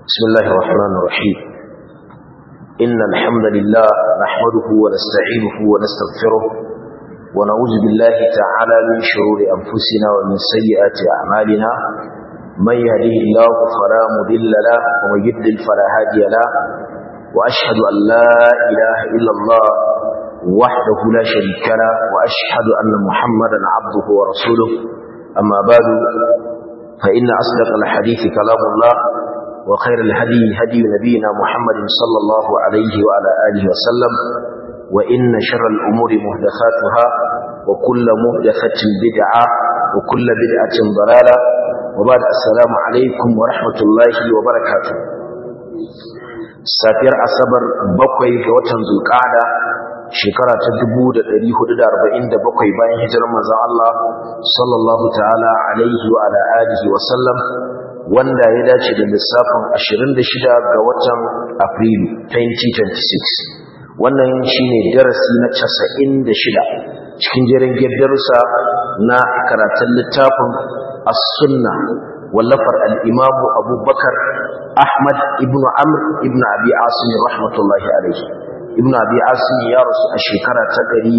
بسم الله الرحمن الرحيم إن الحمد لله نحمده ونستعينه ونستغفره ونعوذ بالله تعالى من شرور أنفسنا ومن سيئات أعمالنا من يهده الله فلا مضل له ومن يضلل فلا هادي له وأشهد أن لا إله إلا الله وحده لا شريك له وأشهد أن محمدا عبده ورسوله أما بعد فإن أصدق الحديث كلام الله وخير الهدي هدي نبينا محمد صلى الله عليه وعلى آله وسلم وإن شر الأمور مهدثاتها وكل مهدثة بدعة وكل بدعة ضلالة وبعد السلام عليكم ورحمة الله وبركاته safiyar asabar bakwai ga watan zulkada shekara ta 1447 bayan hijirar manzon Allah sallallahu ta'ala alaihi wa ala alihi wa sallam wanda ya dace da lissafin 26 ga watan Afrilu 2026 wannan shine darasi na 96 cikin jerin darussa na karatun littafin as-sunna wallafar al-imam Abubakar Ahmad ibn Amr ibn Abi Asim rahmatullahi alaihi ibn Abi Asim ya rasu a shekara ta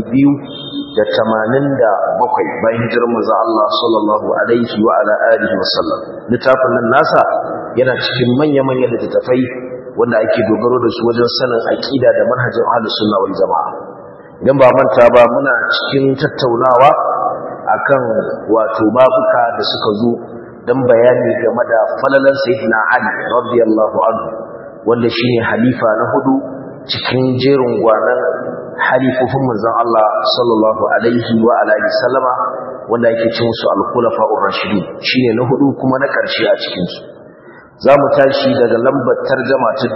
287 bayan hijirar manzo Allah sallallahu alaihi wa ala alihi wasallam littafin nan nasa yana cikin manya-manyan littattafai wanda ake dogaro da su wajen sanin aqida da manhajin ahlus sunna wal jamaa idan ba manta ba muna cikin tattaunawa akan wato babuka da suka zo dan bayani game da falalan sayyidina Ali radiyallahu anhu wanda shine halifa na hudu cikin jerin gwanan halifofin manzon Allah sallallahu alaihi wa alihi sallama wanda yake cin su al-khulafa'ur rashidun shine na hudu kuma na karshe a cikin su zamu tashi daga lambar tarjuma ta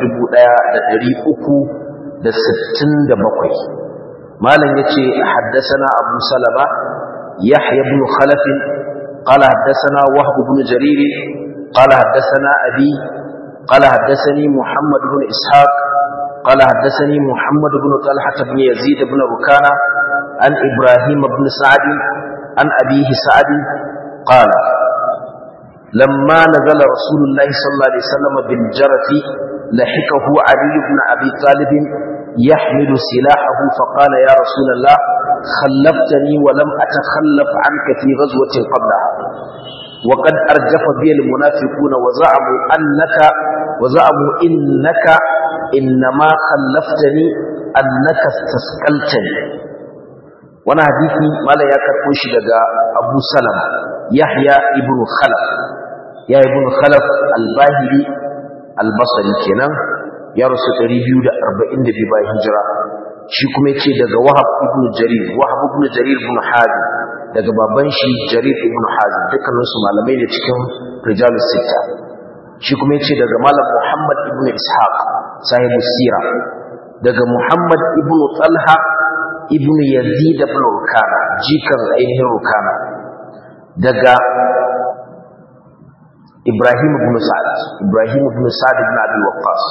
1367 malam yace haddathana Abu Salama Yahya ibn Khalaf قال حدثنا وهب بن جرير قال حدثنا أبي قال حدثني محمد بن إسحاق قال حدثني محمد بن طلحة بن يزيد بن ركانة عن إبراهيم بن سعد عن أبيه سعد قال لما نزل رسول الله صلى الله عليه وسلم بالجرة لحقه علي بن أبي طالب يحمل سلاحه فقال يا رسول الله خلفتني ولم أتخلف عنك في غزوة قبلها وقد أرجف بي المنافقون وزعموا أنك وزعموا إنك إنما خلفتني أنك استسقلتني وانا حديثي ما لا يكرقوش لغا أبو سلم يحيى ابن خلف يا ابن خلف الباهلي البصري كنان يا رسول ريبيو دا أربعين دي باي هجرة shi kuma yace daga Wahab ibn Jarir Wahab ibn Jarir ibn Hazim daga baban shi Jarir ibn Hazim dukkanin su malamai ne cikin rijalus sita shi kuma yace daga malam Muhammad ibn Ishaq sahibu sira daga Muhammad ibn Talha ibn Yazid ibn Rukana jikan ainihin Rukana daga Ibrahim ibn Sa'ad Ibrahim ibn Sa'ad ibn Abi Waqqas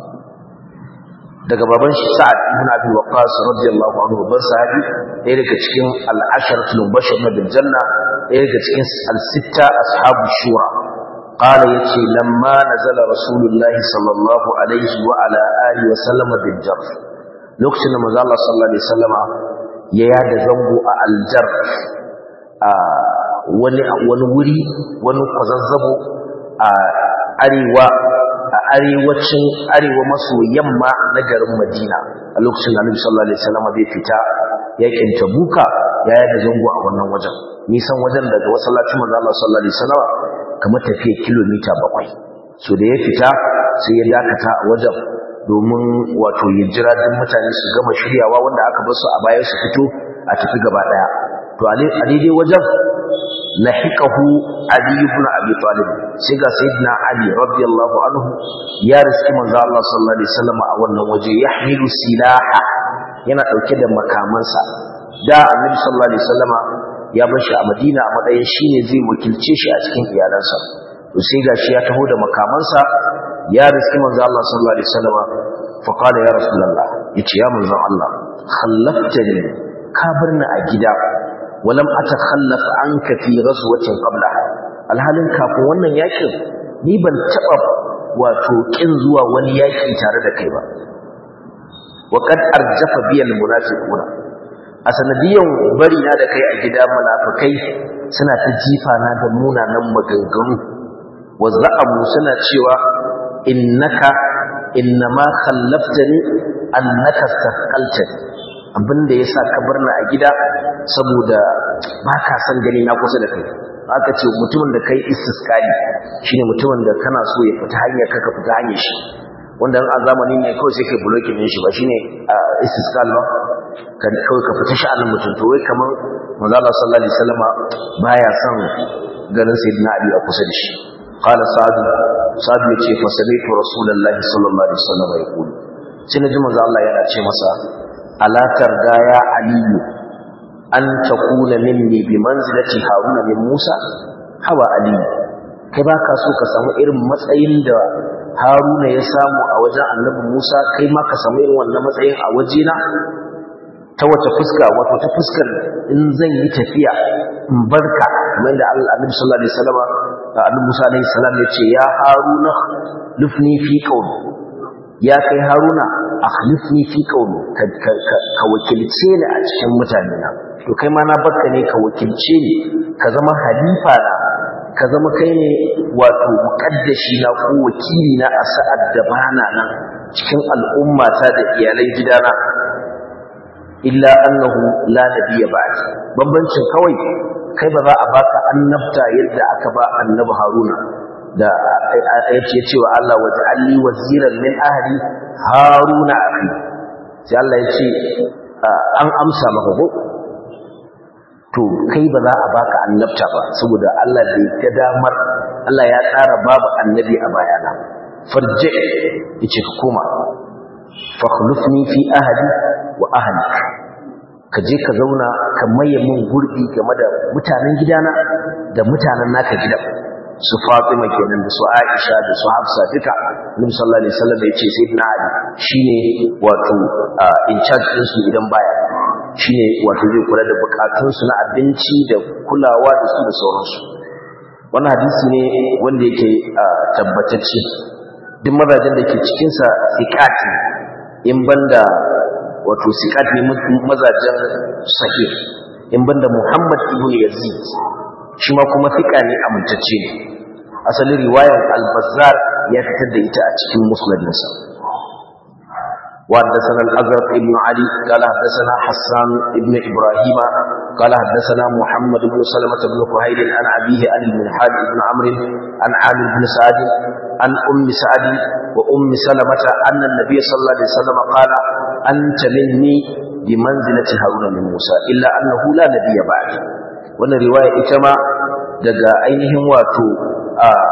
daga baban shi Sa'ad ibn Abi Waqqas radiyallahu anhu babban sahabi ɗaya daga cikin al-asharatul mubashshirun bil janna ɗaya daga cikin al-sitta ashabu shura qala yace lamma nazala rasulullahi sallallahu alaihi wa ala alihi wa sallama bil jarf lokacin da manzo Allah sallallahu alaihi wasallama ya yada zango a al-jarf a wani wani wuri wani kwazazzabo a arewa a arewacin arewa maso yamma na garin Madina a lokacin da Annabi sallallahu alaihi wasallam bai fita yakin Tabuka ya yada zango a wannan wajen nisan wajen daga masallacin manzo Allah sallallahu alaihi wasallam kamar tafiya kilomita bakwai. so da ya fita sai ya dakata a wajen domin wato ya jira duk mutane su gama shiryawa wanda aka bar su a baya su fito a tafi gaba daya to a daidai wajen lahiqahu Ali ibn Abi Talib sai ga sayyidina Ali radiyallahu anhu ya riski manzo Allah sallallahu alaihi wasallam a wannan waje yahmilu silaha yana dauke da makamansa da Annabi sallallahu alaihi wasallama ya bar shi a Madina a matsayin shine zai wakilce shi a cikin iyalansa to sai gashi ya taho da makamansa ya riski manzo Allah sallallahu alaihi wasallama fa qala ya rasulullah yace ya manzo Allah khallaftani ka barni a gida ولم أتخلف عنك في غزوة قبلها alhalin kafin wannan yakin ni ban taba wato kin zuwa wani yaki tare da kai ba wa qad arjafa biyal munafiquna a sanadiyan bari na da kai a gida munafikai suna ta jifa na da munanan maganganu wa za'amu suna cewa innaka innama khallaftani annaka saqaltani abinda yasa ka barna a gida saboda baka san gani na kusa da kai aka ce mutumin da kai istisqali shine mutumin da kana so ya fita hanya kaka fita hanyar shi wanda a zamanin ne kawai sai kai blocking din shi ba shine istisqal ba kan kawai ka fita sha'anin mutum to wai kaman manzo Allah sallallahu alaihi wasallama baya son ganin sayyidina Ali a kusa da shi qala sa'd sa'd yace fa sami'tu rasulullahi sallallahu alaihi wasallama yaqul sai naji manzo Allah yana ce masa ala tarda ya aliyu an takuna minni bi manzilati haruna min musa hawa aliyu kai baka so ka samu irin matsayin da haruna ya samu a wajen annabi musa kai ma ka samu irin wannan matsayin a wajena ta wace fuska wato ta fuskar in zan yi tafiya in barka kamar da annabi sallallahu alaihi wasallam annabi musa alaihi salam ya ce ya haruna lufni fi qawli ya kai haruna akhlifni fi qawli ka wakilce ni a cikin mutane na to kai ma na bakka ne ka wakilce ni ka zama halifa na ka zama kai ne wato muqaddashi na ko wakili na a sa'ad da bana nan cikin al'ummata da iyalan gidana illa annahu la nabiyya ba'd bambancin kawai kai ba za a baka annabta yadda aka ba annabi haruna da yace cewa Allah waj'alni waziran min ahli haruna akhi sai Allah yace an amsa maka ko to kai ba za a baka annabta ba saboda Allah bai ga damar Allah ya tsara babu annabi a bayana farje yace ka koma fakhlufni fi ahli wa ahlik ka je ka zauna ka maye min gurbi game da mutanen gidana da mutanen naka gidan su Fatima kenan da su Aisha da su Hafsa duka Nabi sallallahu alaihi wasallam ya ce sayyidina Ali shine wato in charge din su idan baya shine wato zai kula da bukatun su na abinci da kulawa da su da sauransu wannan hadisi ne wanda yake tabbatacce duk mazajen da ke cikin sa siqati in banda wato siqat ne mazajen sahih in banda Muhammad ibn Yazid shi ma kuma fiqa ne amintacce ne asalin riwayar al-Bazzar ya fitar da ita a cikin musnadinsa وحدثنا الأزرق ابن علي قال حدثنا حسان ابن إبراهيم قال حدثنا محمد بن سلمة بن كهيل عن أبيه عن المنحاد بن عمرو عن عامر بن سعد عن أم سعد وأم سلمة أن النبي صلى الله عليه وسلم قال أنت مني بمنزلة هارون من موسى إلا أنه لا نبي بعد وأن رواية إتما دقا أينهم واتو آه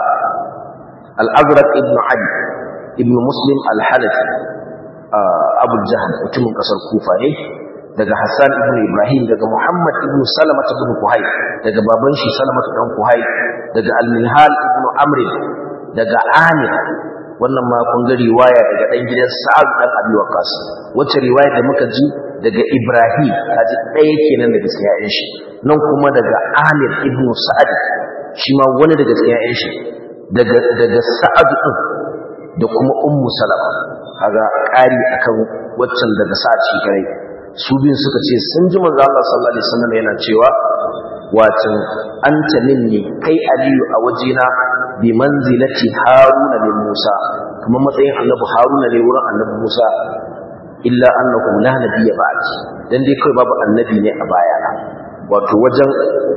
الأزرق ابن علي ابن مسلم الحنفي abul jahal mutumin kasar kufa ne daga hassan ibn ibrahim daga muhammad ibn salamat ibn kuhai daga baban shi salamat dan kuhai daga al-minhal ibn amr daga amir wannan ma kun ga riwaya daga dan gidan sa'ad dan abi waqas wacce riwaya da muka ji daga ibrahim kaji ɗaya kenan daga cikin shi nan kuma daga amir ibn sa'ad shi ma wani daga cikin shi daga daga sa'ad din da kuma ummu salama kaga ƙari akan waccan daga sa'a kare su biyun suka ce sun ji manzo Allah sallallahu alaihi wasallam yana cewa watan anta minni kai aliyu a wajena bi manzilati haruna min musa kuma matsayin annabi haruna ne wurin annabi musa illa annahu la nabiyya ba'd dan dai kai babu annabi ne a bayana wato wajen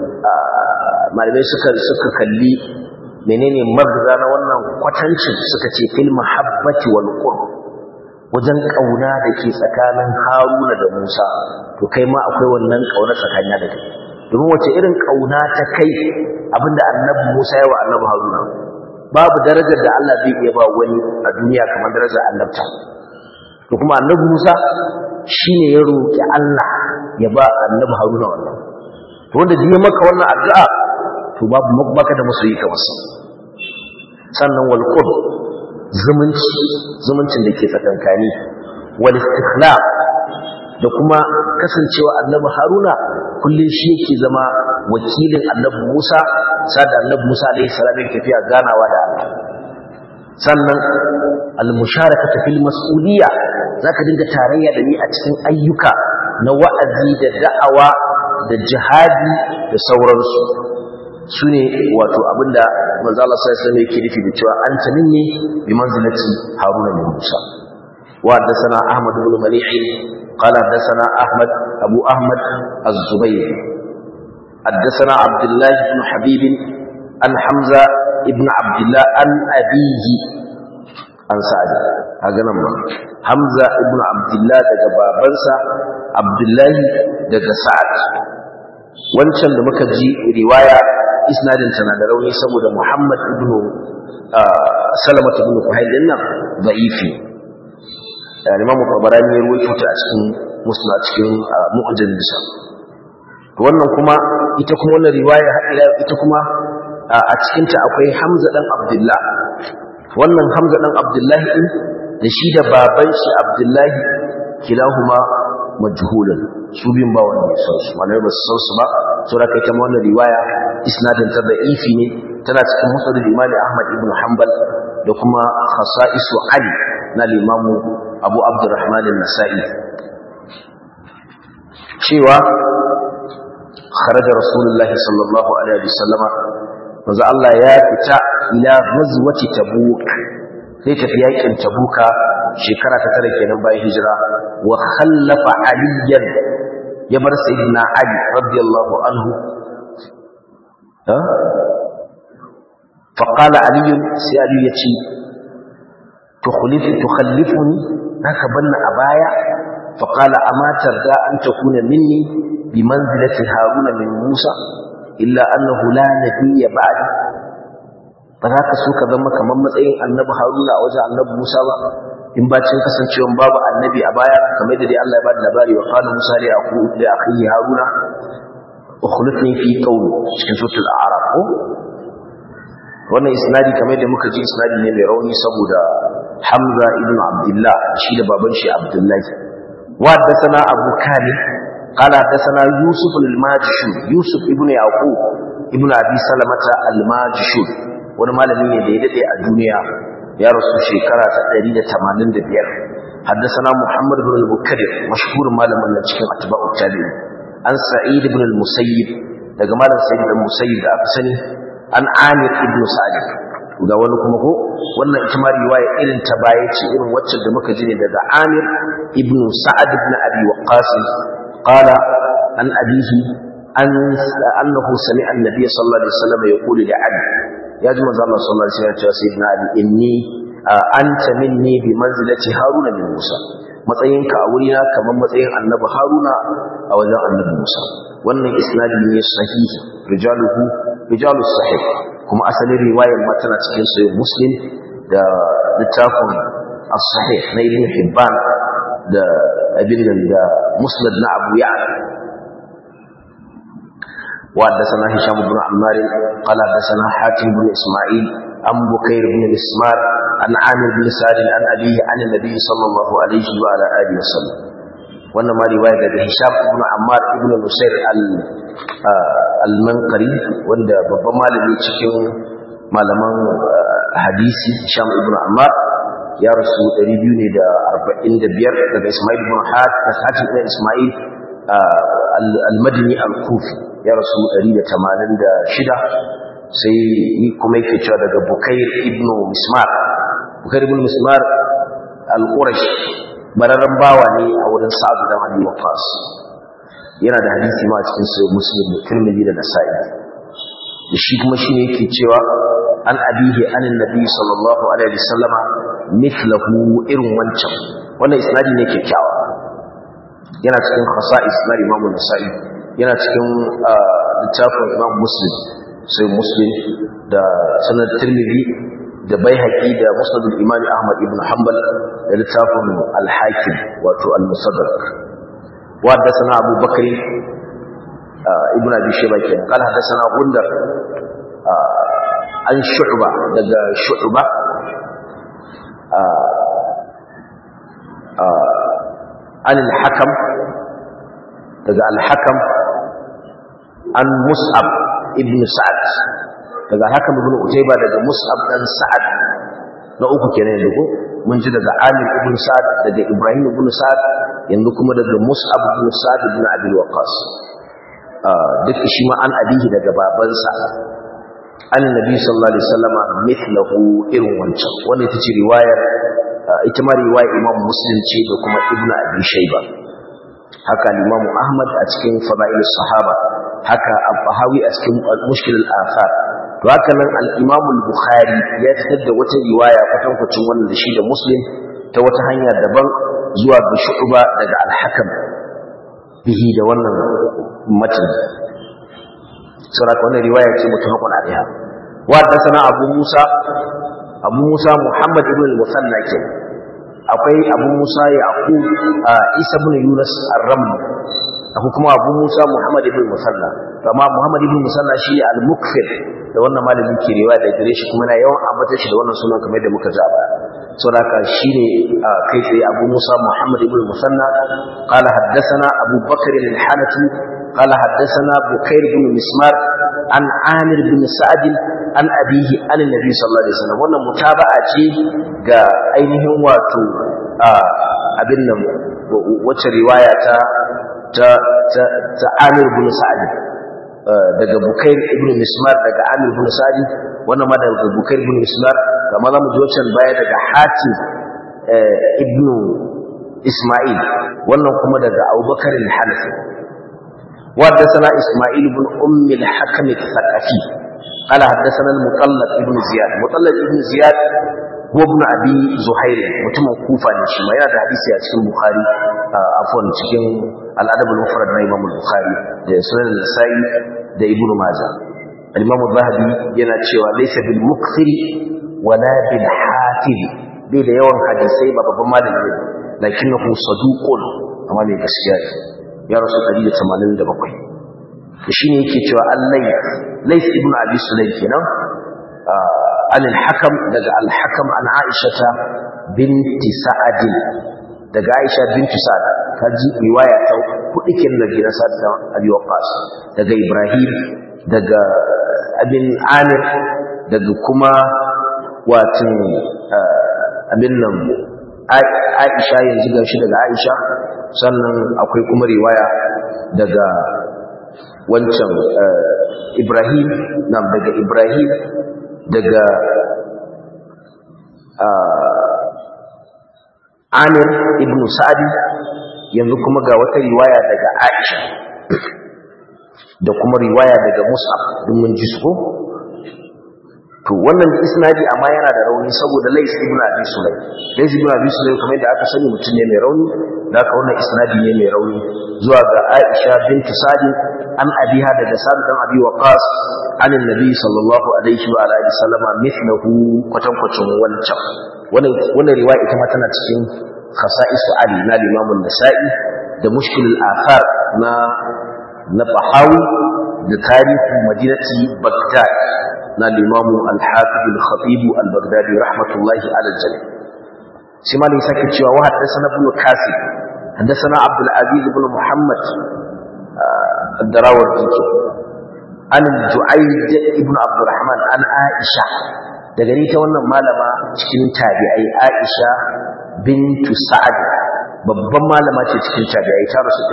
malamai suka suka kalli menene magza na wannan kwatancin suka ce fil mahabbati wal qurb wajen kauna da ke tsakanin Haruna da Musa to kai ma akwai wannan kauna tsakanin da kai domin wace irin kauna ta kai abinda annabi Musa ya wa annabi Haruna babu darajar da Allah zai iya ba wani a duniya kamar darajar annabta to kuma annabi Musa shine ya roki Allah ya ba annabi Haruna wannan to wanda ji maka wannan addu'a to babu baka da masoyi kamar sa sannan wal qurb zumunci zumuncin da ke tsakankani wal istikhlaf da kuma kasancewa annabi haruna kullum shi yake zama wakilin annabi musa sada annabi musa alaihi salam yake tafiya ganawa da allah sannan al-musharakatu fil mas'uliyya zaka dinga tarayya da ni a cikin ayyuka na wa'azi da da'awa da jihadi da sauransu sune wato abinda manzo Allah sallallahu alaihi wasallam yake nufi da cewa anta minni bi manzilati haruna min musa wa hadathana ahmad ibn malih qala hadathana ahmad abu ahmad az-zubayr hadathana abdullah ibn habib an hamza ibn abdullah an abihi an sa'ad kaga nan ma hamza ibn abdullah daga babansa abdullahi daga sa'ad wancan da muka ji riwaya isnadin tana da rauni saboda muhammad ibn salamat ibn kuhail din nan da'ifi imam tabarani ya ruwaito ta a cikin musnad cikin mu'jam bisa wannan kuma ita kuma wannan riwaya ita kuma a cikin ta akwai hamza dan abdullah wannan hamza dan abdullahi din da shi da baban shi abdullahi kilahuma majhulun su bin ba wanda ya san su malai ba su san su ba so da kai ta wannan riwaya isnadin ta da ifi ne tana cikin musnad al-imam ahmad ibn hanbal da kuma khasa'isu ali na limamu abu abdurrahman an-nasa'i cewa kharaja rasulullahi sallallahu alaihi wasallama manzo Allah ya fita ila ghazwati tabuk sai tafi yakin tabuka shekara ta tare kenan bayan hijira wa khallafa aliyan ya bar sayyidina ali radiyallahu anhu ha fa qala ali sai ali yace tukhlif tukhallifuni haka banna a baya fa qala ama tarda an takuna minni bi manzilati haruna min musa illa annahu la nabiyya ba'di ba za ka so ka zama kamar matsayin annabi haruna a wajen annabi musa ba in bacin kasancewa babu annabi a baya kamar da dai Allah ya bada labari wa qala musa li aqu li akhihi haruna ukhlifni fi qawmi cikin suratul a'raf ko wannan isnadi kamar da muka ji isnadi ne mai rauni saboda hamza ibn abdullah shi da baban shi abdullahi wa haddathana abu kani قال حدثنا يوسف الماجشون يوسف ابن يعقوب ابن ابي سلمة الماجشون wani malami ne da ya dade a duniya ya rasu shekara ta 185 حدثنا محمد بن المكدر مشهور malamin nan cikin atba'u tabi'in an sa'id ibn al-musayyib daga malam sa'id ibn al-musayyib da aka sani an amir ibn sa'id ga wani kuma ko wannan ita ma riwaya irin ta baya ce irin wacce da muka ji ne daga amir ibn sa'ad ibn abi waqqas قال عن أبيه أن أنه سمع النبي صلى الله عليه وسلم يقول لعلي يا جماعة الله صلى الله عليه وسلم سيدنا علي إني أنت مني بمنزلة هارون من موسى matsayinka a wurina kamar matsayin annabi haruna a wajen annabi musa wannan isnadi ne sahihi rijaluhu rijalus sahih kuma asalin riwayar ma tana cikin sahih muslim da littafin as-sahih na ibn hibban da abin da musnad na abu ya'la وحدثنا هشام بن عمار قال حدثنا حاتم بن اسماعيل عن بكير بن الاسمار عن عامر بن سعد عن ابيه عن النبي صلى الله عليه وعلى اله وسلم wannan ma riwaya daga Hisham ibn Ammar ibn Nusair al-Manqari wanda babban malami cikin malaman hadisi Hisham ibn Ammar ya rasu 245 daga Ismail ibn Hatim ibn Ismail al-Madini al-Kufi ya rasu 186 sai ni kuma yake cewa daga Bukair ibn Mismar Bukair ibn Mismar al-Qurash bararren bawa ne a wurin Sa'ad da Abi Waqqas yana da hadisi ma cikin sahih Muslim da Tirmidhi da Nasa'i da shi kuma shi ne yake cewa an abihi anin nabi sallallahu alaihi wasallama mithlahu irin wancan wannan isnadi ne kyakkyawa yana cikin khasa'is na Imam Nasa'i yana cikin littafin Imam Muslim sai Muslim da sanad Tirmidhi da Baihaqi da Musnad al-Imam Ahmad ibn Hanbal da littafin Al-Hakim wato Al-Musaddaq wa haddathana Abu Bakr ibn Abi Shayba kenan qala haddathana Gundar an Shu'ba daga Shu'ba an al-Hakam daga al-Hakam an Mus'ab ibn Sa'ad daga Hakam ibn Utayba daga Mus'ab dan Sa'ad na uku kenan yanzu ko mun ji daga Amir ibn Sa'ad daga Ibrahim ibn Sa'ad yanzu kuma daga Mus'ab ibn Sa'ad ibn Abi Waqqas duk shi ma an abihi daga babansa an nabi sallallahu alaihi wasallama mithlahu irin wancan wannan ita ce riwayar ita ma riwayar Imam Muslim ce da kuma Ibn Abi Shayba haka Imam Ahmad a cikin Fadailus Sahaba haka Al-Bahawi a cikin Mushkil al-Athar to haka nan al-Imam al-Bukhari ya fitar da wata riwaya kwatankwacin wannan da shi da Muslim ta wata hanya daban zuwa ga Shu'ba daga Al-Hakam bihi da wannan matan saboda wannan riwaya ce mutafaqun alaiha wa sana Abu Musa Abu Musa Muhammad ibn al-Musanna ke akwai Abu Musa Yaqub Isa ibn Yunus ar-Ramli akwai kuma Abu Musa Muhammad ibn al-Musanna amma Muhammad ibn al-Musanna shi al-Mukfir da wannan malamin ke riwaya da gare shi kuma na yawan ambata shi da wannan sunan kamar da muka ji baya saboda haka shine kai tsaye Abu Musa Muhammad ibn al-Musanna qala haddathana Abu Bakr al-Hanafi قال حدثنا بكير بن مسمار عن عامر بن سعد عن أبيه عن النبي صلى الله عليه وسلم wannan mutaba'a ce ga ainihin wato abin nan wacce riwaya ta ta ta Amir ibn Sa'd daga Bukair ibn Mismar daga Amir ibn Sa'd wannan ma daga Bukair ibn Mismar kamar zamu ji wancan baya daga Hatim ibn Isma'il wannan kuma daga Abubakar al-Hanafi وحدثنا إسماعيل بن أم الحكم الثقفي قال حدثنا المطلق ابن زياد مطلق ابن زياد هو ابن أبي زهير متم كوفة نشيما ينا ده حديثي أتكين بخاري عفوا تكين الأدب المفرد من إمام البخاري ده سنن النسائي ده ابن ماجه الإمام الذهبي ينا تشيوا ليس بالمكثر ولا بالحافظ bai da yawan hadisai ba babban malami ne lakinnahu saduqun amma mai gaskiya ne ya rasu 187 to shine yake cewa allai lais ibn abi sulaim kenan an al-hakam daga al-hakam an aishata binti sa'ad daga aisha binti sa'ad kaji riwaya ta kudi kenan da gidan sa'ad da abi waqas daga ibrahim daga abin amir daga kuma watin abin nan aisha yanzu gashi daga aisha sannan akwai kuma riwaya daga wancan Ibrahim nam daga Ibrahim daga Amir ibn Sa'di yanzu kuma ga wata riwaya daga Aisha da kuma riwaya daga Mus'ab duk mun ji su to wannan isnadi amma yana da rauni saboda Lais ibn Abi Sulaim Lais ibn Abi Sulaim kamar da aka sani mutum ne mai rauni da aka wannan isnadi ne mai rauni zuwa ga Aisha bint Sadi an abiha daga Sa'd dan Abi Waqqas an annabi sallallahu alaihi wa alihi sallama mithlahu kwatan kwacin wancan wannan wannan riwaya ita ma tana cikin khasa'is Ali na Imam an-Nasa'i da mushkil al-athar na na Bahawi da tarihi madinati Baghdad na limamu al-hafiz al-khatib al-baghdadi rahmatullahi ala al-jami shi ma ne sake cewa wa haddathana ibn kasib haddathana abdul aziz ibn muhammad ad-darawardi an ju'ayd ibn abdurrahman an aisha daga ni ta wannan malama cikin tabi'ai aisha bintu sa'ad babban malama ce cikin tabi'ai ta rasu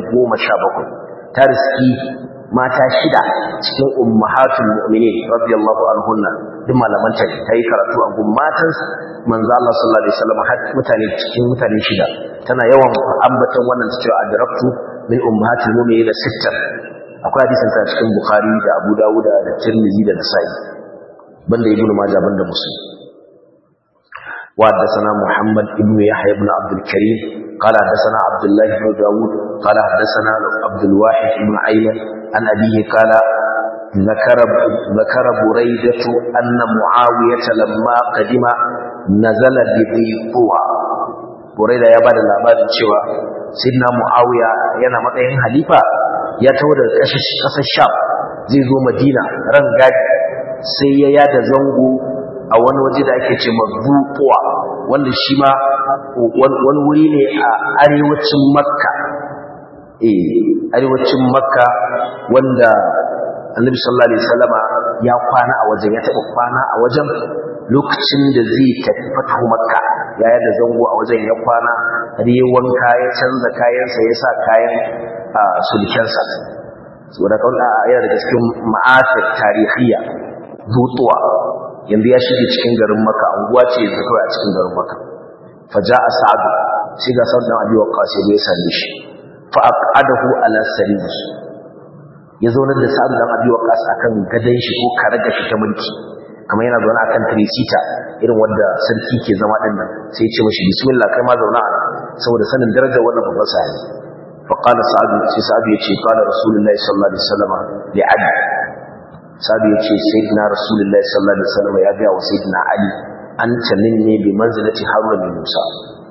117 ta riski mata shida cikin ummahatul mu'minin radiyallahu anhunna duk malaman ta yi karatu a gun matan manzo Allah sallallahu alaihi wasallam har mutane cikin mutane shida tana yawan ambaton wannan cewa adraktu min ummahatul mu'minin da sittan akwai hadisin ta cikin bukhari da abu dawud da tirmidhi da nasa'i banda ibnu majah banda muslim wa haddathana muhammad ibn yahya ibn abdul karim قال حدثنا عبد الله بن داود قال حدثنا عبد الواحد بن عيمن عن أبيه قال ذكر ذكر بريدة أن معاوية لما قدم نزل بذي طوى بريدة يا بعد الأباد شوى سيدنا معاوية ينا متين حليفة ya taho daga ƙasar sham zai zo madina ran gadi sai ya yada zango a wani waje da ake ce mazuƙuwa wanda shi ma wani wuri ne a arewacin makka eh arewacin makka wanda annabi sallallahu alaihi wasallama ya kwana a wajen ya taɓa kwana a wajen lokacin da zai tafi fatahu makka yaya da zango a wajen ya kwana har yi wanka ya canza kayansa ya sa kayan sulkensa saboda kawai a yana daga cikin ma'asir tarihiyya zutuwa yanzu ya shige cikin garin maka anguwa ce yanzu kawai a cikin garin maka faja a sa'adu sai ga sa'adu dan abi waqqas ya same shi fa aqadahu ala sariri ya zauna da sa'adu dan abi waqqas akan gadan shi ko karaga shi ta mulki kamar yana zaune akan trisita irin wanda sarki ke zama din nan sai ya ce mashi bismillah kai ma zauna a saboda sanin darajar wannan babban sahabi fa qala sa'adu sai sa'adu ya ce qala rasulullahi sallallahu alaihi wasallam li ali sa'adu ya ce sayyidina rasulullahi sallallahu alaihi wasallam ya ga wa sayyidina ali anta minni bi manzilati haruna min musa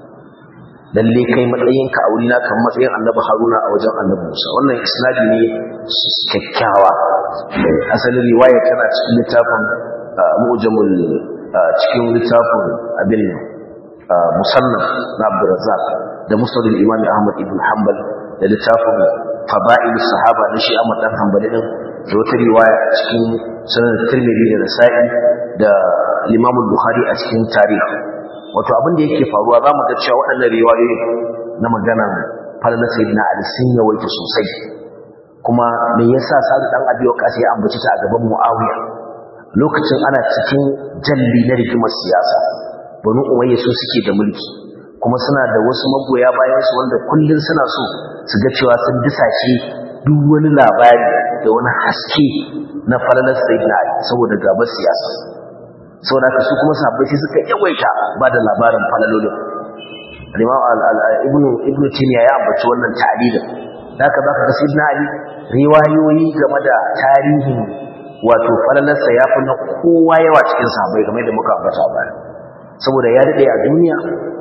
lalle kai matsayinka a wurina kan matsayin annabi haruna a wajen annabi musa wannan isnadi ne kyakkyawa asalin riwaya tana cikin littafin mu'jamul cikin littafin abin musannaf na abdurrazzaq da musnad al-imam ahmad ibn hanbal da littafin fada'il sahaba na shi ahmad dan hanbali din da wata riwaya cikin sunan tirmidhi da nasa'i da imam al-bukhari a cikin tarihi wato abin da yake faruwa za mu ga cewa waɗannan riwayoyi na magana falala sayyidina ali sun yawaita sosai kuma me yasa sa'ad dan abi waqas ya ambaci ta a gaban muawiya lokacin ana cikin jalli na rigimar siyasa banu umayya su suke da mulki kuma suna da wasu magoya bayan su wanda kullun suna so su ga cewa sun disashe duk wani labari da wani haske na falalar sayyidina ali saboda gabar siyasa saboda haka su kuma sahabbai sai suka yawaita ba da labarin falalolin al-imam ibn ibn timiya ya ambaci wannan ta'lilin haka zaka ga sayyidina ali riwayoyi game da tarihin wato falalarsa ya fi na kowa yawa cikin sahabbai game da muka ambata ba saboda ya dade a duniya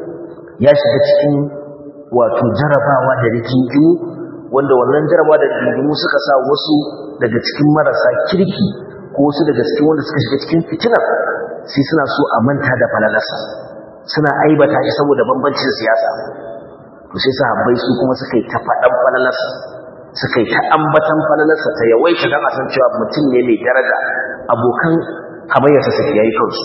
ya shiga cikin wato jarabawa da rigingimu wanda wannan jarabawa da rigingimu suka sa wasu daga cikin marasa kirki ko wasu daga cikin wanda suka shiga cikin fitinar sai suna so a manta da falalarsa suna aibata shi saboda bambancin siyasa to sai sahabbai su kuma suka yi ta faɗan falalarsa suka yi ta ambatan falalarsa ta yawaita don a san cewa mutum ne mai daraja abokan hamayyarsa su yayi kansu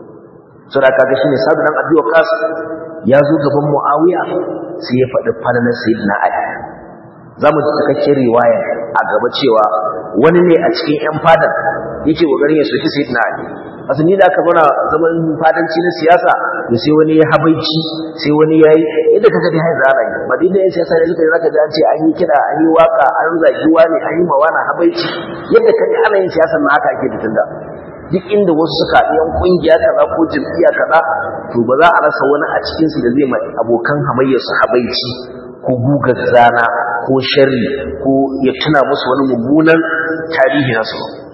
so da kaga shine sadu dan abi waqas ya zo gaban muawiya sai ya faɗi falalar sayyidina ali zamu ji cikakken riwaya a gaba cewa wani ne a cikin yan fadar yake kokarin ya soki sayyidina ali asu ni da aka zauna zaman fadanci na siyasa to sai wani ya habaici sai wani ya yi yadda ka gani hai zara yi ba dinda yan siyasa ne suka yi zaka ji an ce an yi kiɗa an yi waka an zagi wani an yi mawana habaici yadda ka ji ana yin siyasa na haka ake fitin da duk inda wasu suka haɗu yan ƙungiya kaza ko jam'iyya kaza to ba za a rasa wani a cikinsu da zai mai abokan hamayyarsu habaici ko gugar zana ko sharri ko ya tuna musu wani mummunan tarihi nasu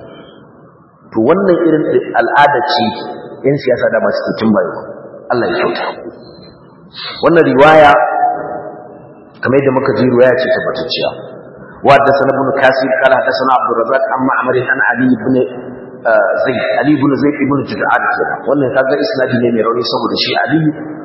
to wannan irin al'ada ce yan siyasa da masu cikin bayo Allah ya kyauta wannan riwaya kamar yadda muka ji riwaya ce tabbatacciya wa da sana ibn kasir kala da sana abdul razzaq amma amr an ali ibn zaid ali ibn zaid ibn jud'an kenan wannan kaga isnadi ne mai rauni saboda shi ali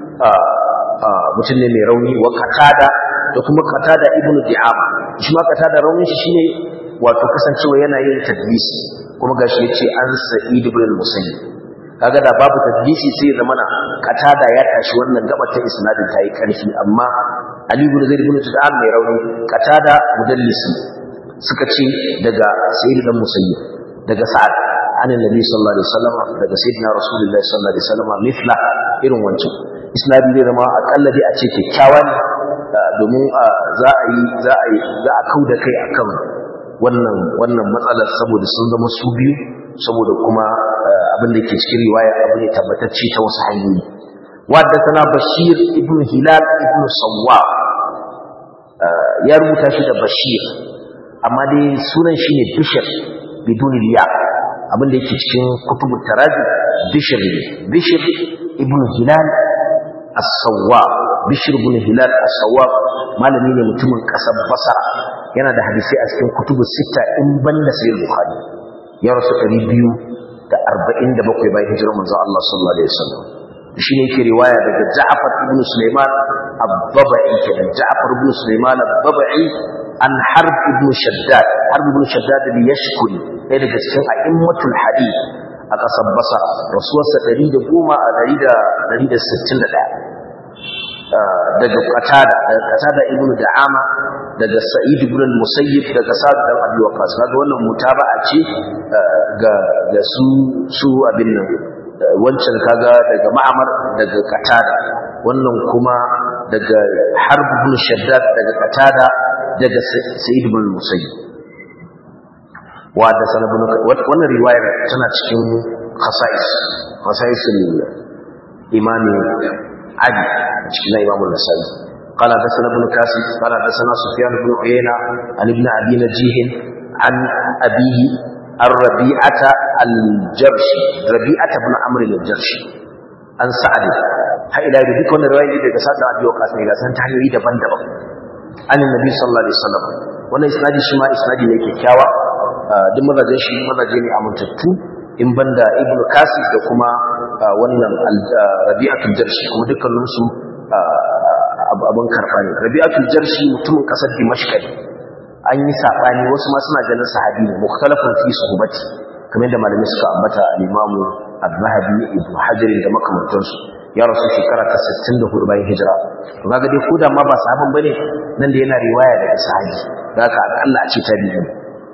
mutum ne mai rauni wa qatada da kuma qatada ibn di'ama shi ma qatada raunin shi shine wato kasancewa yana yin tadlisi kuma gashi yace an sa'id ibn al-musayyib kaga da babu tadlisi sai ya zamana qatada ya tashi wannan gaba ta isnadin tayi karfi amma ali ibn zaid ibn tud'an mai rauni qatada mudallisi suka ce daga sa'id ibn musayyib daga sa'ad an annabi sallallahu alaihi wasallam daga sayyidina rasulullahi sallallahu alaihi wasallam mithla irin wancan isnadi zai zama akalla dai a ce kyakkyawa ne domin za a yi za a yi za a kauda kai akan wannan wannan matsalar saboda sun zama su biyu saboda kuma abin da ke cikin riwaya abu ne tabbatacce ta wasu hanyoyi wadda tana bashir ibn hilal ibn sawwa ya rubuta shi da bashir amma dai sunan shi ne bishir bidun liya abin da yake cikin kutubu tarazi bishir ne bishir ibn hilal as-sawwa bishir ibn hilal as-sawwa malami ne mutumin kasar basra yana da hadisi a cikin kutubu sita in banda sai bukhari ya rasu 247 bayan hijirar manzo Allah sallallahu alaihi wasallam shi ne yake riwaya daga Ja'far ibn Sulaiman al-Babai kenan Ja'far ibn Sulaiman al-Babai an Harb ibn Shaddad Harb ibn Shaddad al-Yashkuri ɗaya daga cikin a'immatul hadith a ƙasar basa rasuwarsa 110 a 161 daga qatada daga qatada ibnu da'ama daga sa'id ibn al-musayyib daga sa'd dan abi waqas kaga wannan mutaba'a ce ga ga su su abin nan wancan kaga daga ma'amar daga qatada wannan kuma daga harb ibn shaddad daga qatada daga sa'id ibn al-musayyib wa da sanabun wannan riwayar tana cikin khasa'is khasa'is al-imam ali cikin imam an-nasa'i قال حدثنا ابن كاسب قال حدثنا سفيان بن عيينة عن ابن أبي نجيه عن أبيه الربيعة الجرشي ربيعة بن عمرو الجرشي عن سعد هاي إلى ذلك كون رواية daga Sa'd Abi Waqqas ne ga san ta hanyoyi daban-daban an annabi sallallahu alaihi wasallam wannan isnadi shi ma isnadi ne kyakkyawa duk mazajin shi mazaje ne amintattu in banda ibnu kasir da kuma wannan rabi'atul jarshi kuma dukkanin su abin karɓa ne rabi'atul jarshi mutumin ƙasar dimashq ne an yi saɓani wasu ma suna ganin sahabi ne mukhtalafun fi suhbati kamar yadda malamai suka ambata al-imamu az-zahabi ibn hajar da makamantansu ya rasu shekara ta 64 bayan hijira to kaga dai ko da ma ba sahaban bane nan da yana riwaya daga sahabi da haka akalla a ce tabi'i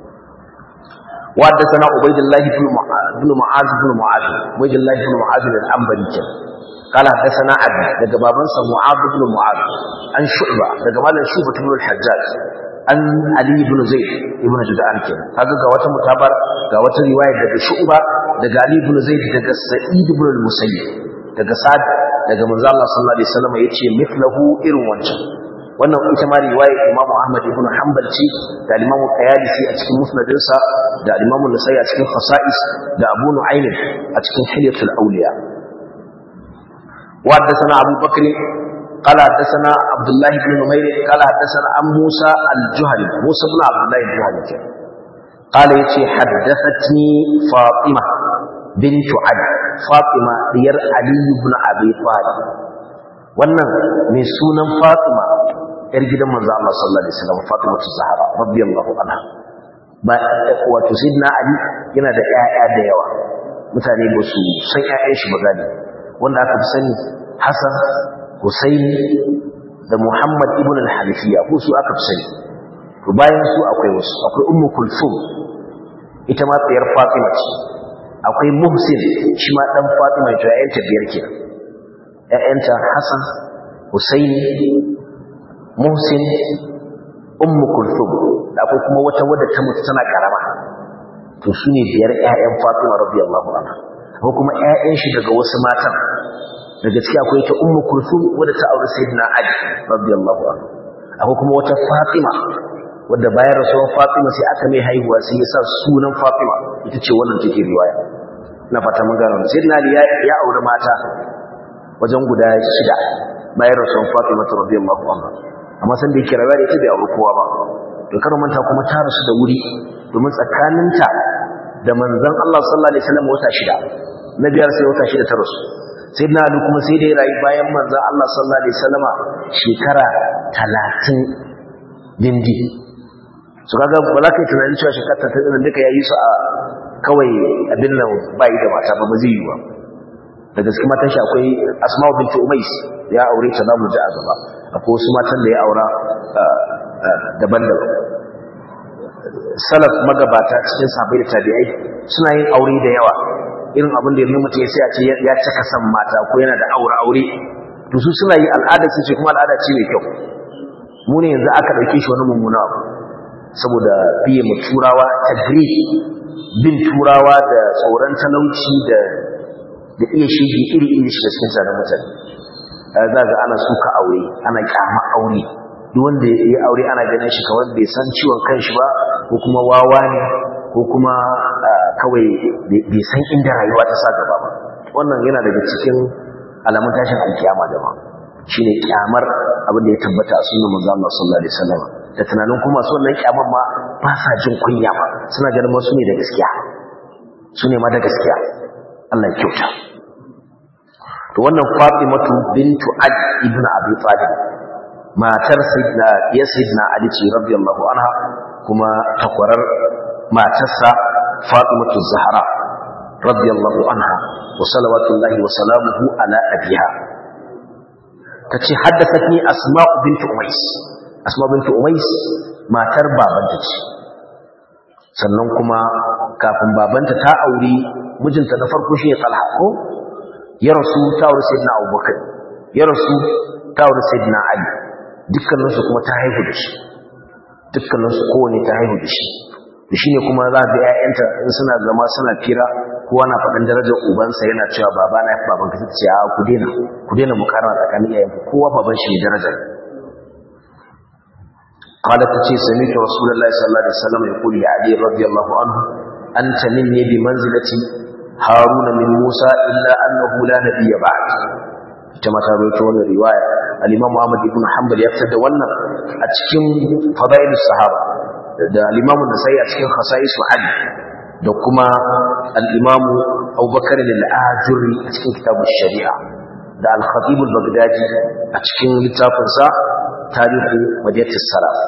وحدثنا عبيد الله بن بن معاذ بن معاذ عبيد الله بن معاذ العنبري كان قال حدثنا ابي daga babansa mu'adh ibn mu'adh an shu'ba daga malam shu'ba ibn al-hajjaj an ali ibn zaid ibn jud'an kenan kaga ga wata mutabar ga wata riwaya daga shu'ba daga ali ibn zaid daga sa'id ibn al-musayyib daga sa'd daga manzo Allah sallallahu alaihi wasallam yace mithlahu irin wancan wannan ita ma riwaya Imam Ahmad ibn Hanbal ce da Imam Qayalisi a cikin musnadinsa da Imam Nasa'i a cikin Khasa'is da Abu Nu'aym a cikin Hilyatul Awliya wa haddathana Abu Bakr قال حدثنا عبد الله بن نمير قال حدثنا عن موسى الجهني موسى بن عبد الله الجهني قال يتي حدثتني فاطمة بنت علي فاطمة ديار علي بن أبي طالب wannan mai sunan Fatima yar gidan manzo Allah sallallahu alaihi wasallam Fatima Zahra radiyallahu anha ba wato sayyidina Ali yana da ƴaƴa da yawa mutane ba su san ƴaƴan shi ba gani wanda aka fi sani Hassan Husaini da Muhammad ibn al-Hanafiya ko su aka fi sani to bayan su akwai wasu akwai Ummu Kulthum ita ma tsayar Fatima ce akwai Muhsin shi ma dan Fatima to ƴaƴanta biyar kenan ƴaƴanta Hassan Husaini Muhsin Ummu Kulthum da akwai kuma wata wadda ta mutu tana karama to su ne biyar ƴaƴan Fatima radiyallahu anha ko kuma ƴaƴan shi daga wasu matan daga ciki akwai ta Ummu Kulthum wadda ta aure Sayyidina Ali radiyallahu anhu akwai kuma wata Fatima wadda bayan rasuwar Fatima sai aka mai haihuwa sai ya sa sunan Fatima ita ce wannan take riwaya na fata mun gano Sayyidina Ali ya aure mata wajen guda shida bayan rasuwar Fatima radiyallahu anha amma san da yake rayuwa da ita bai aure kowa ba to kar manta kuma ta rasu da wuri domin tsakaninta da manzon Allah sallallahu alaihi wasallam wata shida na biyar sai wata shida ta rasu sai na Ali kuma sai da ya rayu bayan manzon Allah sallallahu alaihi wasallam shekara 30 dindi su kaga ba za ka yi tunanin cewa shekara ta tsanin duka ya yi su a kawai abin nan bayi da mata ba ba zai yi ba da gaske matan shi akwai asma'u binti umais ya aure ta zamu ji a gaba akwai wasu matan da ya aura daban-daban salaf magabata cikin sahabbai da tabi'ai suna yin aure da yawa irin abin da yanzu mutum ya sai a ce ya cika san mata ko yana da aure aure to su suna yi al'ada su ce kuma al'ada ce mai kyau mu ne yanzu aka ɗauke shi wani mummuna abu saboda biye mu turawa tagri bin turawa da tsoron talauci da da iya shige iri iri shi da cikin tsarin mutane za ga ana suka aure ana kyama aure duk wanda ya aure ana ganin shi kawai bai san ciwon kanshi ba ko kuma wawa ne ko kuma kawai bai san inda rayuwa ta sa gaba ba wannan yana daga cikin alamun tashin alkiyama jama'a shine kyamar abin da ya tabbata a sunan manzo Allah sallallahu alaihi wasallam da tunanin kuma su wannan kyamar ma ba sa jin kunya ba suna ganin wasu ne da gaskiya su ne ma da gaskiya Allah ya kyauta to wannan Fatimatu bintu Ali ibn Abi Talib matar sayyidina ya sayyidina Ali ce radiyallahu anha kuma takwarar matarsa Fatimatu Zahra radiyallahu anha wa salawatullahi wa salamuhu ala abiha tace haddathatni asma'u bint umais asma'u bint umais matar babanta ce sannan kuma kafin babanta ta auri mijinta na farko shi ne talha ko ya rasu ta auri sayyidina abubakar ya rasu ta auri sayyidina ali dukkaninsu kuma ta haihu da shi dukkaninsu kowane ta haihu da shi da shi ne kuma za ga 'ya'yanta in suna zama suna fira kowa na faɗin darajar ubansa yana cewa baba na baban ka ce a ku daina ku daina mukarna tsakanin iyayen ku kowa baban shi ne darajar قالت تشي سمعت رسول الله صلى الله عليه وسلم يقول لعلي رضي الله عنه أنت مني بمنزلة هارون من موسى إلا أنه لا نبي بعد كما تابعت وانا رواية الإمام محمد بن حنبل يفتد وانا أتكين فضائل الصحابة da al-Imam an-Nasa'i a cikin khasa'is Ali da kuma al-Imam Abu Bakar al-Ajuri a cikin kitab sharia da al-Khatib al-Baghdadi a cikin littafin sa Tarihu Madinat as-Salaf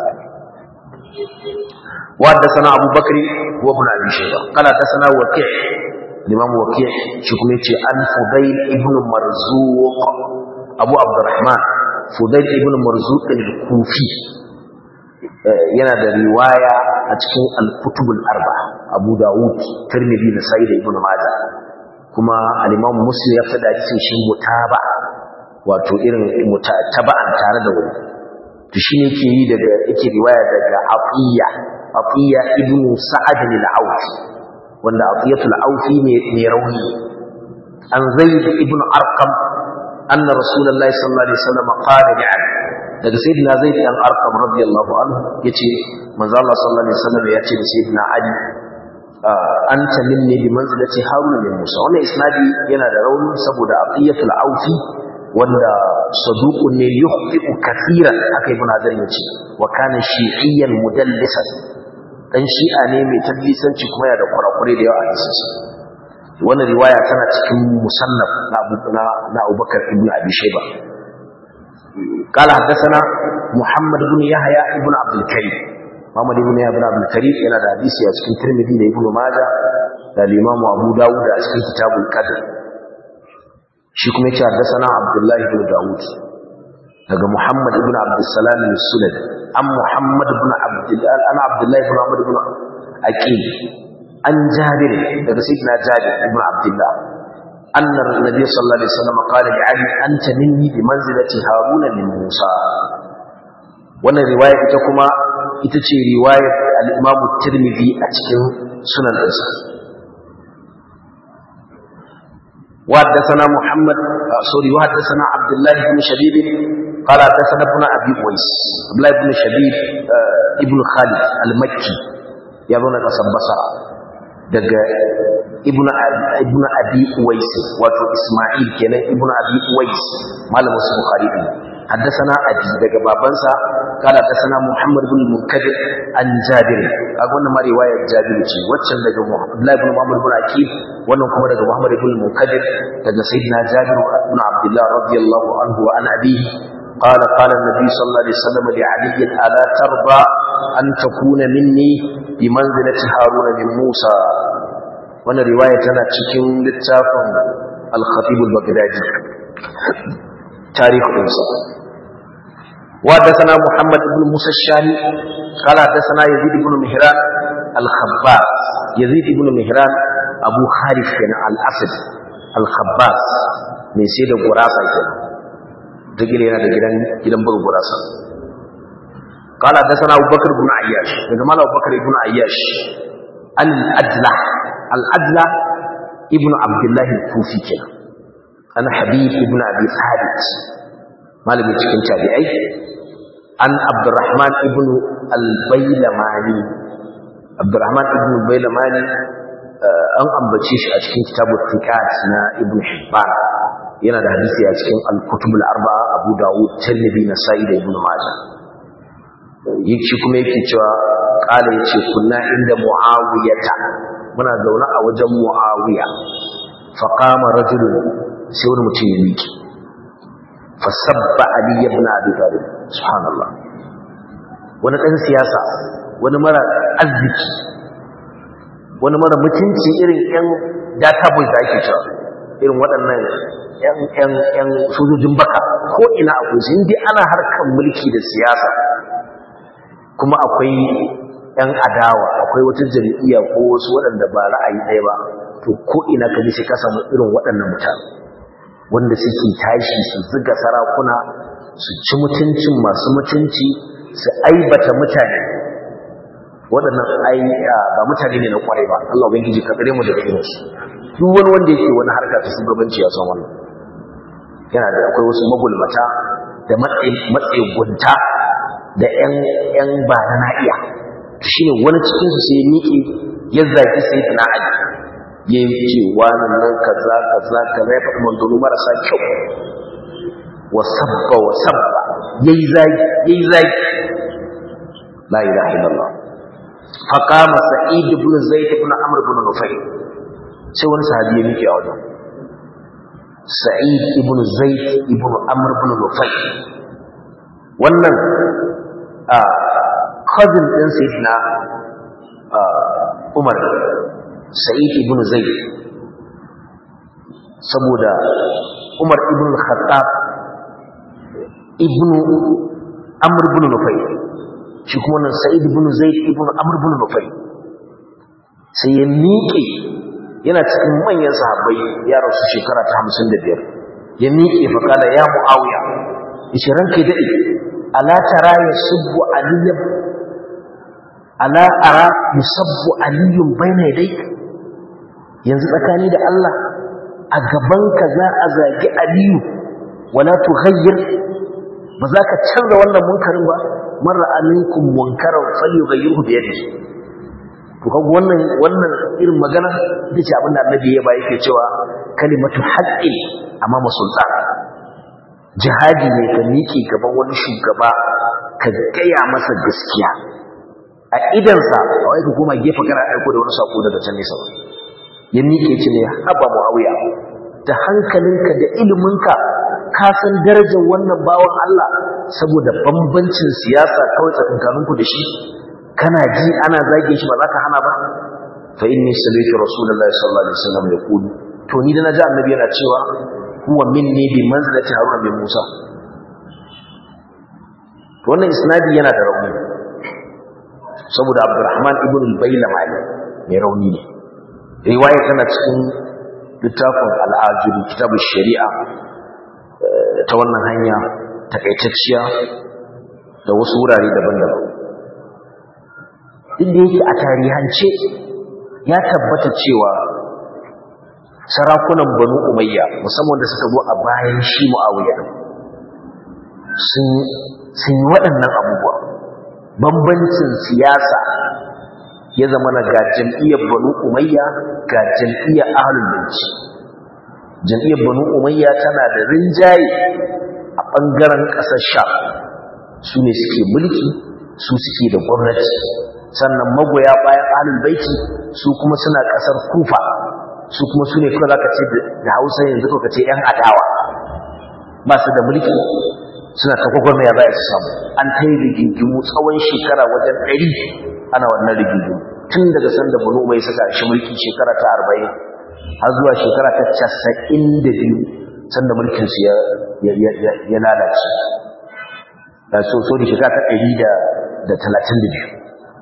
wa haddathana Abu Bakr wa ibn Abi Shayba qala haddathana Waki' al-Imam Waki' shi kuma yace an Fudayl ibn Marzuq Abu Abdurrahman Fudayl ibn Marzuq al-Kufi yana da riwaya a cikin al-kutubul arba Abu Dawud Tirmidhi da Sa'id ibn Majah kuma al-Imam Muslim ya fada cikin shi mutaba wato irin mutaba'an tare da wani to shine yake yi daga yake riwaya daga Afiya Afiya ibn Sa'ad al-Awfi wanda Afiyatul Awfi ne ne rauni an Zaid ibn Arqam anna Rasulullahi sallallahu alaihi wasallam qala li Ali daga sayyidina zaid dan arqam radiyallahu anhu yace manzo Allah sallallahu alaihi wasallam yace da sayyidina ali anta minni bi manzilati harun min musa wannan isnadi yana da rauni saboda aqiyatul aufi wanda saduqun ne yukhti'u kaseeran akai ibn hazar yace wa kana shi'iyyan mudallisan dan shi'a ne mai tadlisanci kuma yana da kurakure da yawa a cikin wannan riwaya tana cikin musannaf na Abu na Abubakar ibn Abi Shayba قال حدثنا محمد بن يحيى ابن عبد الكريم محمد بن يحيى ابن عبد الكريم yana da hadisi a cikin Tirmidhi da Ibn Majah da Imam Abu Dawud a cikin Kitabul Qadr shi kuma yace haddathana Abdullah ibn Dawud daga Muhammad ibn Abdul Salam al-Sulad an Muhammad ibn Abdullah an Abdullah ibn Muhammad ibn Aqil an Jabir daga Sayyidina Jabir ibn Abdullah أن النبي صلى الله عليه وسلم قال لعلي أنت مني بمنزلة هارون من موسى wannan riwaya ita kuma ita ce riwayar al-Imam Tirmidhi a cikin sunan ɗinsa وحدثنا محمد سوري وحدثنا عبد الله بن شبيب قال حدثنا ابن ابي اويس عبد الله بن شبيب ابن خالد المكي يبون قصب بصره daga ibn ibn abi uwais wato isma'il kenan ibn abi uwais malamin su bukhari ne haddathana abi daga babansa kala haddathana muhammad ibn munkadir an jabir kaga wannan ma riwayar jabir ce waccan daga abdullah ibn muhammad ibn akib wannan kuma daga muhammad ibn munkadir daga sayyidina jabir ibn abdullah radiyallahu anhu wa an abihi قال قال النبي صلى الله عليه وسلم لعلي ألا ترضى أن تكون مني بمنزلة هارون من موسى وانا رواية أنا تشكين للتافن الخطيب البغدادي تاريخ موسى وحدثنا محمد بن موسى الشامي قال حدثنا يزيد بن مهران الخباس يزيد بن مهران أبو خالد كان الأسد الخباس من سيد قراسة كان تقول yana da gidan gidan bugu gurasa قال حدثنا ابو بكر بن عياش daga mala abu bakar ibn ayyash al adla al adla ibn abdullah al-kufi kenan ana habib ibn abi thabit malamin cikin tabi'ai an abdurrahman ibn al-bailamani abdurrahman ibn al-bailamani an ambace shi a cikin kitabut thiqat na ibn hibban yana da hadisi a cikin al-kutub al-arba'a Abu Dawud, Tirmidhi, Nasa'i da Ibn Majah. Yake kuma yake cewa kala yace kunna inda Muawiyata muna zaune a wajen Muawiya. Fa qama rajulun sai wani mutum ya miki. Fa sabba Ali ibn Abi Talib. Subhanallah. Wani dan siyasa, wani mara arziki, wani mara mutunci irin 'yan data boys da ake cewa irin waɗannan ‘yan sojojin baka ko ina akwai su inda ana harkar mulki da siyasa kuma akwai ‘yan adawa akwai wata jam'iyya ko wasu waɗanda ba ra'ayi ɗaya ba to ko ina ka ji sai ka samu irin waɗannan mutane wanda suke tashi su ziga sarakuna su ci mutuncin masu mutunci su aibata mutane waɗannan ai ba mutane ne na kwarai ba Allah ubangiji ka tsare mu daga irin su duk wani wanda yake wani harka ta shugabanci ya san wannan yana da akwai wasu magulmata da matsayi gunta da ƴan ƴan ba na na'iya shine wani cikin su sai ya miƙe ya zaki sai na ali ya ce wani nan kaza kaza kaza ya faɗi mandonu marasa kyau wa sabba wa sabba yayi zagi yayi zagi la ilaha illallah فقام سعيد بن زيد بن عمرو بن نفيل sai wani sahabi ya miƙe a wajen sa'id ibn zaid ibn amr ibn nufayl wannan a cousin din sayyidina umar sa'id ibn zaid saboda umar ibn khattab ibn amr ibn nufayl shi kuma nan sa'id ibn zaid ibn amr ibn nufayl sai ya miƙe yana cikin manyan sahabbai ya rasu shekara ta 55 ya miƙe fa kala ya muawiya yace ranka dade ala tara yasubbu aliyyun ala ara yusabbu aliyyun baina yadayk yanzu tsakani da Allah a gaban ka za a zagi aliyu wala tughayyir ba za ka canza wannan munkarin ba marra aminkum munkaran falyughayyirhu bi yadihi to kaga wannan wannan irin magana ita ce abinda annabi ya ba yake cewa kalimatu haqqin amma sultan jihadi ne ka miƙe gaban wani shugaba ka gaya masa gaskiya a idansa a wai ka koma gefe kana aiko da wani sako daga can nesa ya miƙe ce ne haba muawiya da hankalinka da iliminka ka san darajar wannan bawan Allah saboda bambancin siyasa kawai tsakankaninku da shi kana ji ana zage shi ba za ka hana ba fa inni sallaitu rasulullahi sallallahu alaihi wasallam yaqulu to ni da naji annabi yana cewa huwa minni bi manzilati haruna bin musa to wannan isnadi yana da rauni saboda abdurrahman ibn al-baylamani mai rauni ne riwaya tana cikin littafin al-ajib kitab sharia ta wannan hanya takaitacciya da wasu wurare daban-daban inda yake a tarihance ya tabbata cewa sarakunan banu umayya musamman da suka zo a bayan shi mu'awiya sun sun yi waɗannan abubuwa bambancin siyasa ya zama na ga jam'iyyar banu umayya ga jam'iyyar ahlul baiti jam'iyyar banu umayya tana da rinjaye a ɓangaren ƙasar sha su ne suke mulki su suke da gwamnati sannan magoya bayan ahlul baiti su kuma suna kasar kufa su kuma su ne kuma zaka ce da hausa yanzu ko ka ce yan adawa ba su da mulki suna ta gwagwarmaya za su samu an ta yi rigingimu tsawon shekara wajen ɗari ana wannan rigingimu tun daga sanda bunu mai suka shi mulki shekara ta arba'in har zuwa shekara ta casa'in da biyu sanda mulkinsu ya lalace da so so da shekara ta ɗari da talatin da biyu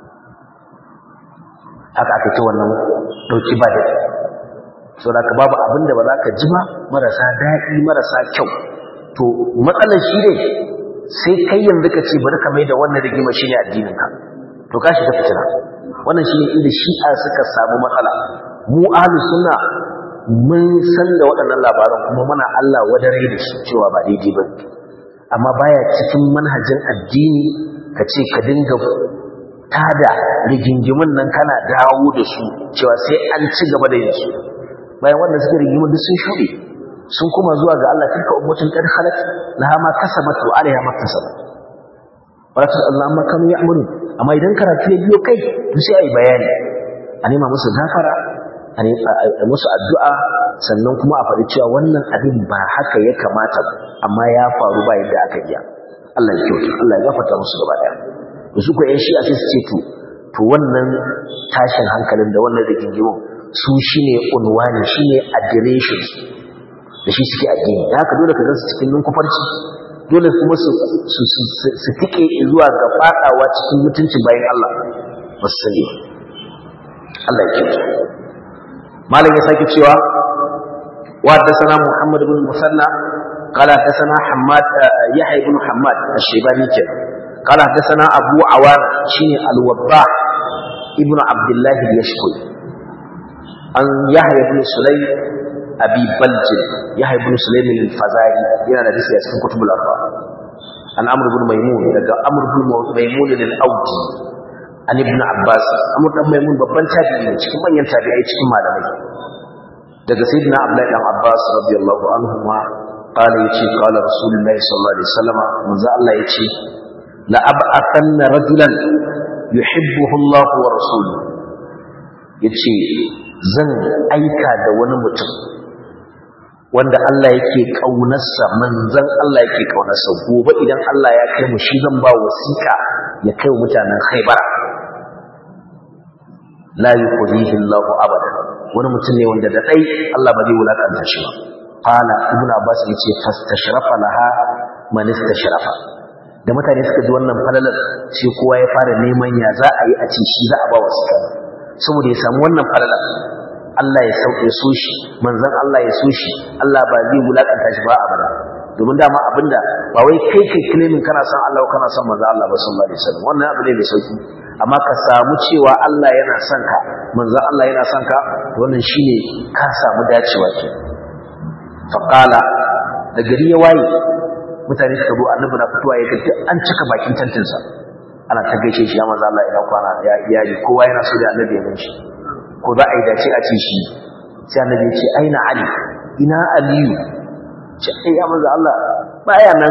haka aka ce wannan ɗauki ba da so da babu abin da ba za ka ji ba marasa daɗi marasa kyau to matsalar shi ne sai kai yanzu ka ce bari ka mai da wannan rigima shi ne addininka to ka shiga fitina wannan shi ne inda shi'a suka samu matsala mu ahlus sunna mun san da waɗannan labaran kuma muna Allah wadare da shi cewa ba daidai ba amma baya cikin manhajin addini ka ce ka dinga tada rigingimin nan kana dawo da su cewa sai an ci gaba da yin su bayan wanda suke rigimin duk sun shuɗe sun kuma zuwa ga Allah tilka ummatun qad khalat laha ma kasabat wa alaiha ma kasabat wala ta Allah ma kanu ya'malu amma idan karatu ya biyo kai to sai ai bayani a nema musu gafara a musu addu'a sannan kuma a faɗi cewa wannan abin ba haka ya kamata ba amma ya faru ba yadda aka iya Allah ya kyauta Allah ya gafarta musu gaba ɗaya da su ko ƴan shi'a sai su ce to to wannan tashin hankalin da wannan rigingimin su shine unwani shine adireshin da shi suke addini da haka dole ka gansu cikin ninkufarci dole kuma su su su tike zuwa ga fadawa cikin mutuncin bayan Allah ba su sani Allah ya kiyaye malam ya sake cewa wa haddathana Muhammad ibn Musanna قال حدثنا حماد يحيى بن حماد الشيباني كده قال حدثنا أبو عوان شيني الوضاح ابن عبد الله اليشكري عن يحيى بن سليم أبي بلج يحيى بن سليم الفزاري yana da hadisi a cikin kutubul arba an amr ibn maimun daga amr ibn maimun al-audi an ibn abbas amr ibn maimun babban tabi'i ne cikin manyan tabi'ai cikin malamai daga sayyidina abdullahi dan abbas radiyallahu anhu ma قال يتي قال رسول الله صلى الله عليه وسلم من ذا الله يتي لأبعثن رجلا يحبه الله ورسوله yace zan aika da wani mutum wanda Allah yake kaunarsa manzon Allah yake kaunarsa gobe idan Allah ya kai mu shi zan ba wasiƙa ya kai mutanen Khaibar la yukhzihi Allahu abada wani mutum ne wanda da dai Allah ba zai wulakanta shi ba qala ibnu abbas yace fastashrafa laha man istashrafa da mutane suka ji wannan falalar sai kowa ya fara neman ya za a yi a ce shi za a ba wasu kan saboda ya samu wannan falalar Allah ya sauke so shi manzon Allah ya so shi Allah ba zai wulakanta shi ba abada domin dama abinda ba wai kai kai claiming kana son Allah ko kana son manzon Allah ba sallallahu alaihi wasallam wannan abu ne mai sauki amma ka samu cewa Allah yana son ka manzon Allah yana son ka wannan shine ka samu dacewa ke faqala da gari ya waye mutane suka zo annabi na fitowa ya ga an cika bakin tantinsa ana ta gaishe shi ya manzo Allah ina kwana ya iyali kowa yana so da annabi ya ganshi ko za a yi dace a ce shi sai annabi ya ce aina ali ina aliyu ce ai ya manzo Allah baya nan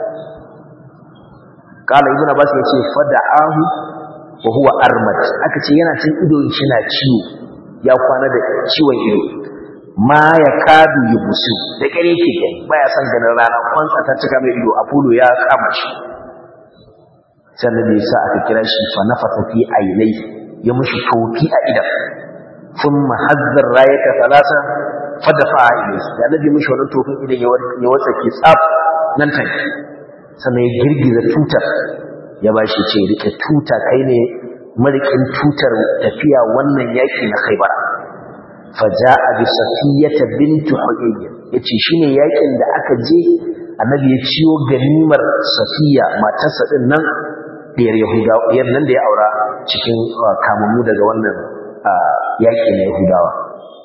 kala ibn abbas ya ce fada'ahu wa huwa armad aka ce yana cin ido shi na ciwo ya kwana da ciwon ido ma ya kadu ya busu da kare yake gani baya son ganin rana kwantsa ta cika mai ido apollo ya kama shi sannan da yasa aka kira shi fa nafasa fi ainai ya mushi tofi a idan thumma hazzar rayata thalatha fadafa ilayhi da nabi mushi wannan tofin idan ya watsa ke tsaf nan take sannan ya girgiza tutar ya bashi ce rike tuta kai ne marikin tutar tafiya wannan yaki na Khaibar faja'a bi safiyata bint huyayy yace shine yakin da aka je annabi ya ciyo ganimar safiya matarsa din nan diyar yahudawa diyar nan da ya aura cikin kamammu daga wannan yaki na yahudawa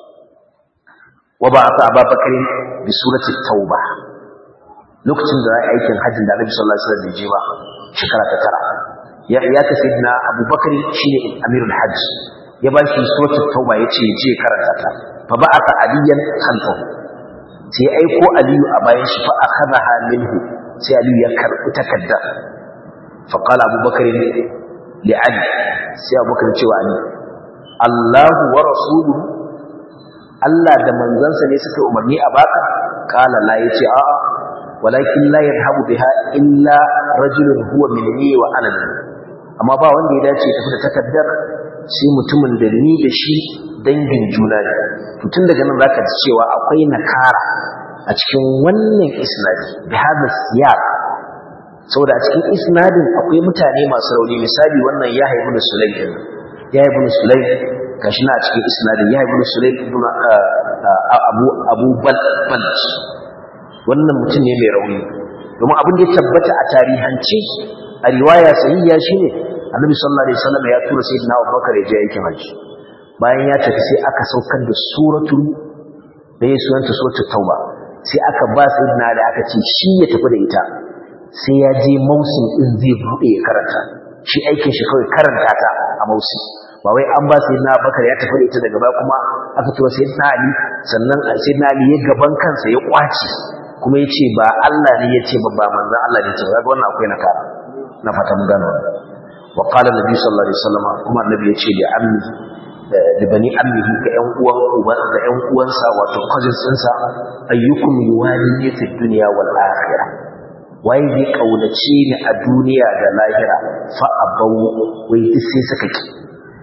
wa ba'atha ababakar bi surati tauba lokacin da aikin hajjin da annabi sallallahu alaihi wasallam ya je ba shekara ta tara ya ya ta sayyidina abubakar shine amirul hajj ya ba shi suratul tauba yace je karanta ta fa ba'atha aliyan khalfahu sai aiko aliyu a bayan shi fa akhadha minhu sai aliyu ya karbi takadda fa qala abubakar li ali sai abubakar cewa ali Allahu wa rasuluhu Allah da manzansa ne suka umarni a baka kala la yace a'a walakin la yarhabu biha illa rajulun huwa minni wa ana amma ba wanda ya dace tafi da takaddar sai mutumin da ni da shi dangin juna ne to tun daga nan zaka ji cewa akwai nakara a cikin wannan isnadi bi hada siyaq saboda a cikin isnadin akwai mutane masu rauni misali wannan ya haibu da sulaim ya haibu da sulaim gashi na a cikin isnadin ya haibu da sulaim ibn abu abu bal wannan mutum ne mai rauni domin abin da ya tabbata a tarihance a riwaya sahiha shine annabi sallallahu alaihi wasallam ya tura sayyidina abubakar ya je aikin hajji bayan ya tafi sai aka saukar da suratul da ya sunanta suratul tauba sai aka ba sayyidina da aka ce shi ya tafi da ita sai ya je mausin din zai bude ya karanta shi aikin shi kawai karanta ta a mausin ba wai an ba sayyidina abubakar ya tafi da ita daga baya kuma aka tura sayyidina ali sannan sayyidina ali ya gaban kansa ya kwace kuma ya ce ba Allah ne ya ce ba ba manzon Allah ne ya ce ba ga wannan akwai nakara na fata mun gano wannan wa qala nabi sallallahu alaihi wasallam kuma annabi ya ce da ammi da bani ammihi ga ƴan uwan uban ga ƴan uwansa wato cousins ɗinsa ayyukum yuwali fi dunya wal akhirah wai zai kaunace ni a duniya da lahira fa abau wai duk sai suka ki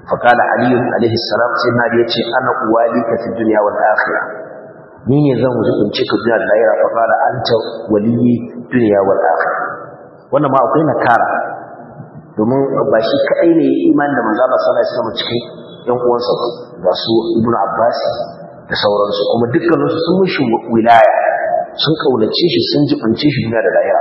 فقال علي عليه السلام سيدنا علي يتي أنا أواليك في الدنيا والآخرة ni ne zan wuce in cika duniya da lahira fa qala anta waliyi dunya wal akhirah wannan ma akwai nakara domin ba shi kadai ne iman da manzo Allah sallallahu alaihi wasallam cikin yan uwansa ba su ibnu abbas da sauransu kuma dukkanin su sun mishi wilaya sun kaunace shi sun jibance shi duniya da lahira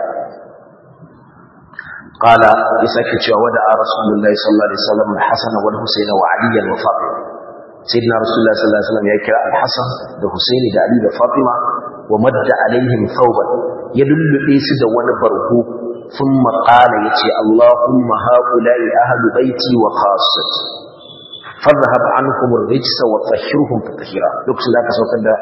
qala yasake cewa wada rasulullahi sallallahu alaihi wasallam al-hasan wal husayn wa ali wa fatima sayyidina rasulullah sallallahu alaihi wasallam ya kira al-hasan da husaini da ali da fatima wa madda alaihim thawban ya lullube su da wani barko thumma qala yace allahumma haula'i ahlu baiti wa khassati fadhhab anhum ar-rijsa wa tahhirhum tatheera lokacin da aka saukar da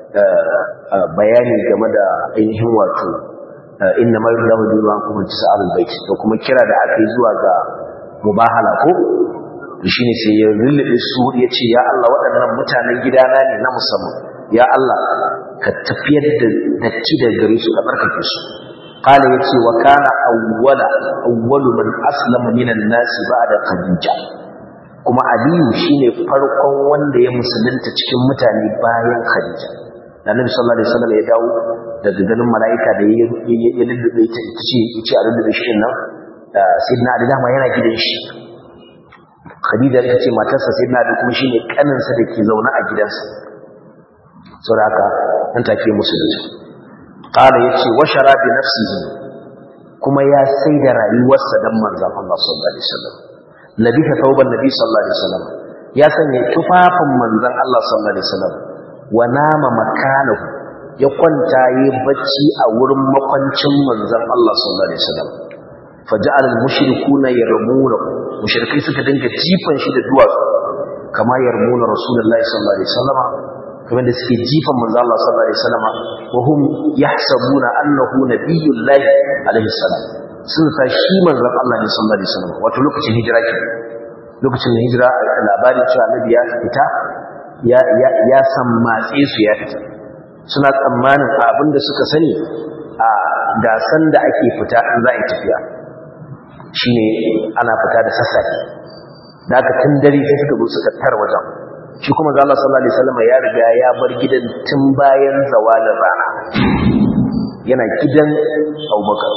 bayani game da ainihin wato inna ma yuridu Allahu bi ankum tisal al-bait to kuma kira da aka yi zuwa ga mubahala ko shi ne sai ya lullube su ya ce ya Allah waɗannan mutanen gidana ne na musamman ya Allah ka tafiyar da datti da gare su ka tsarkake su qala yace wa kana awwala awwalu man aslama minan nasi ba'da khadija kuma aliyu shine farkon wanda ya musulunta cikin mutane bayan khadija annabi sallallahu alaihi wasallam ya dawo daga ganin mala'ika da ya lullube ta ita ce yace a lullube shi nan sayyidina ali dama yana gidan shi Khadija ita ce matarsa sai na da kuma shine kaninsa da ke zaune a gidansa saboda haka nan take musulunci qala yace wa shara bi nafsihi kuma ya sai da rayuwarsa dan manzon Allah sallallahu alaihi wasallam labita thawban nabi sallallahu alaihi wasallam ya sanya tufafin manzon Allah sallallahu alaihi wasallam wa nama makanahu ya kwanta yi bacci a wurin makwancin manzon Allah sallallahu alaihi wasallam faja'al al-mushrikuuna yarmuna mushrikai suka dinga jifan shi da duwatsu kama yarmuna rasulullahi sallallahu alaihi wasallam kamar da suke jifan manzo Allah sallallahu alaihi wasallam wa hum yahsabuna annahu nabiyullahi alaihi salam sun sa shi manzon Allah ne sallallahu alaihi wasallam wato lokacin hijira ke lokacin da hijira labarin cewa annabi ya fita ya ya ya sammatse su ya fita suna tsammanin abin da suka sani a gasan da ake fita in za a yi tafiya shine ana fita da sassafe da aka tun dare sai suka zo suka tar wajen shi kuma ga Allah sallallahu alaihi wasallam ya riga ya bar gidan tun bayan zawalin rana yana gidan Abubakar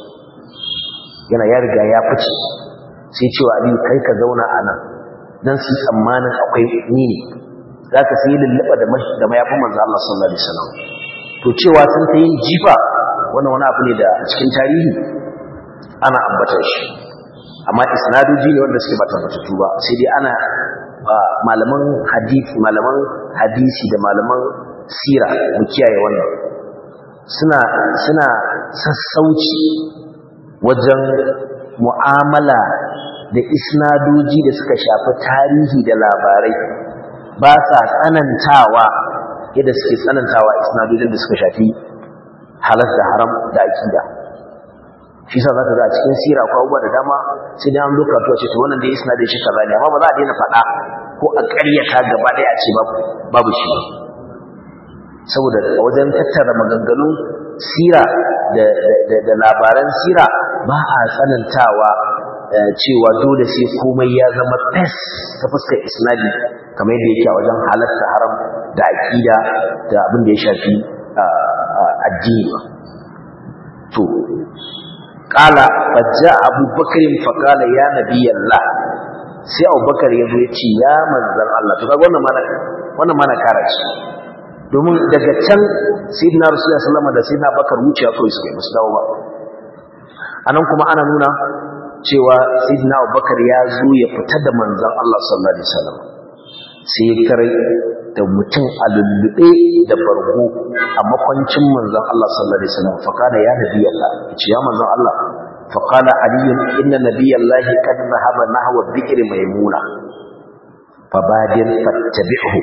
yana ya riga ya fice sai cewa Ali kai ka zauna a nan dan su tsammanin akwai ni ne zaka sai lullaba da da mayafin manzo Allah sallallahu alaihi wasallam to cewa sun ta yin jifa wannan wani abu ne da a cikin tarihi ana ambata shi amma isnadoji ne wanda suke ba tabbatattu ba sai dai ana malaman hadisi malaman hadisi da malaman sira mu kiyaye wannan suna suna sassauci wajen mu'amala da isnadoji da suka shafi tarihi da labarai ba sa tsanantawa yadda suke tsanantawa isnadojin da suka shafi halas da haram da akida shi sa zaka ga a cikin sira ko abubuwa da dama sai dai an loka to ce to wannan da isnadin shi kaza ne amma ba za a daina faɗa ko a ƙaryata gaba ɗaya a ce babu shi ba saboda wajen tattara maganganun sira da labaran sira ba a tsanantawa cewa dole sai komai ya zama fes ta fuskar isnadi kamar yadda yake a wajen halatta haram da aƙida da abin da ya shafi addini ba to qala fajja abubakar fa qala ya nabiyallah sai abubakar ya zo ya ce ya manzon Allah to kaga wannan mana wannan mana karaci domin daga can sayyidina rasulullahi sallallahu alaihi wasallam da sayyidina bakar wuciya kawai suka yi musu dawo ba anan kuma ana nuna cewa sayyidina abubakar ya zo ya fita da manzon Allah sallallahu alaihi wasallam sai ya kare da mutum a lullube da bargo a makwancin manzon Allah sallallahu alaihi wasallam fa kana ya nabi Allah ce ya manzon Allah fa qala ali inna nabiyallahi qad dhahaba nahwa dhikr maymuna fa badir fattabi'hu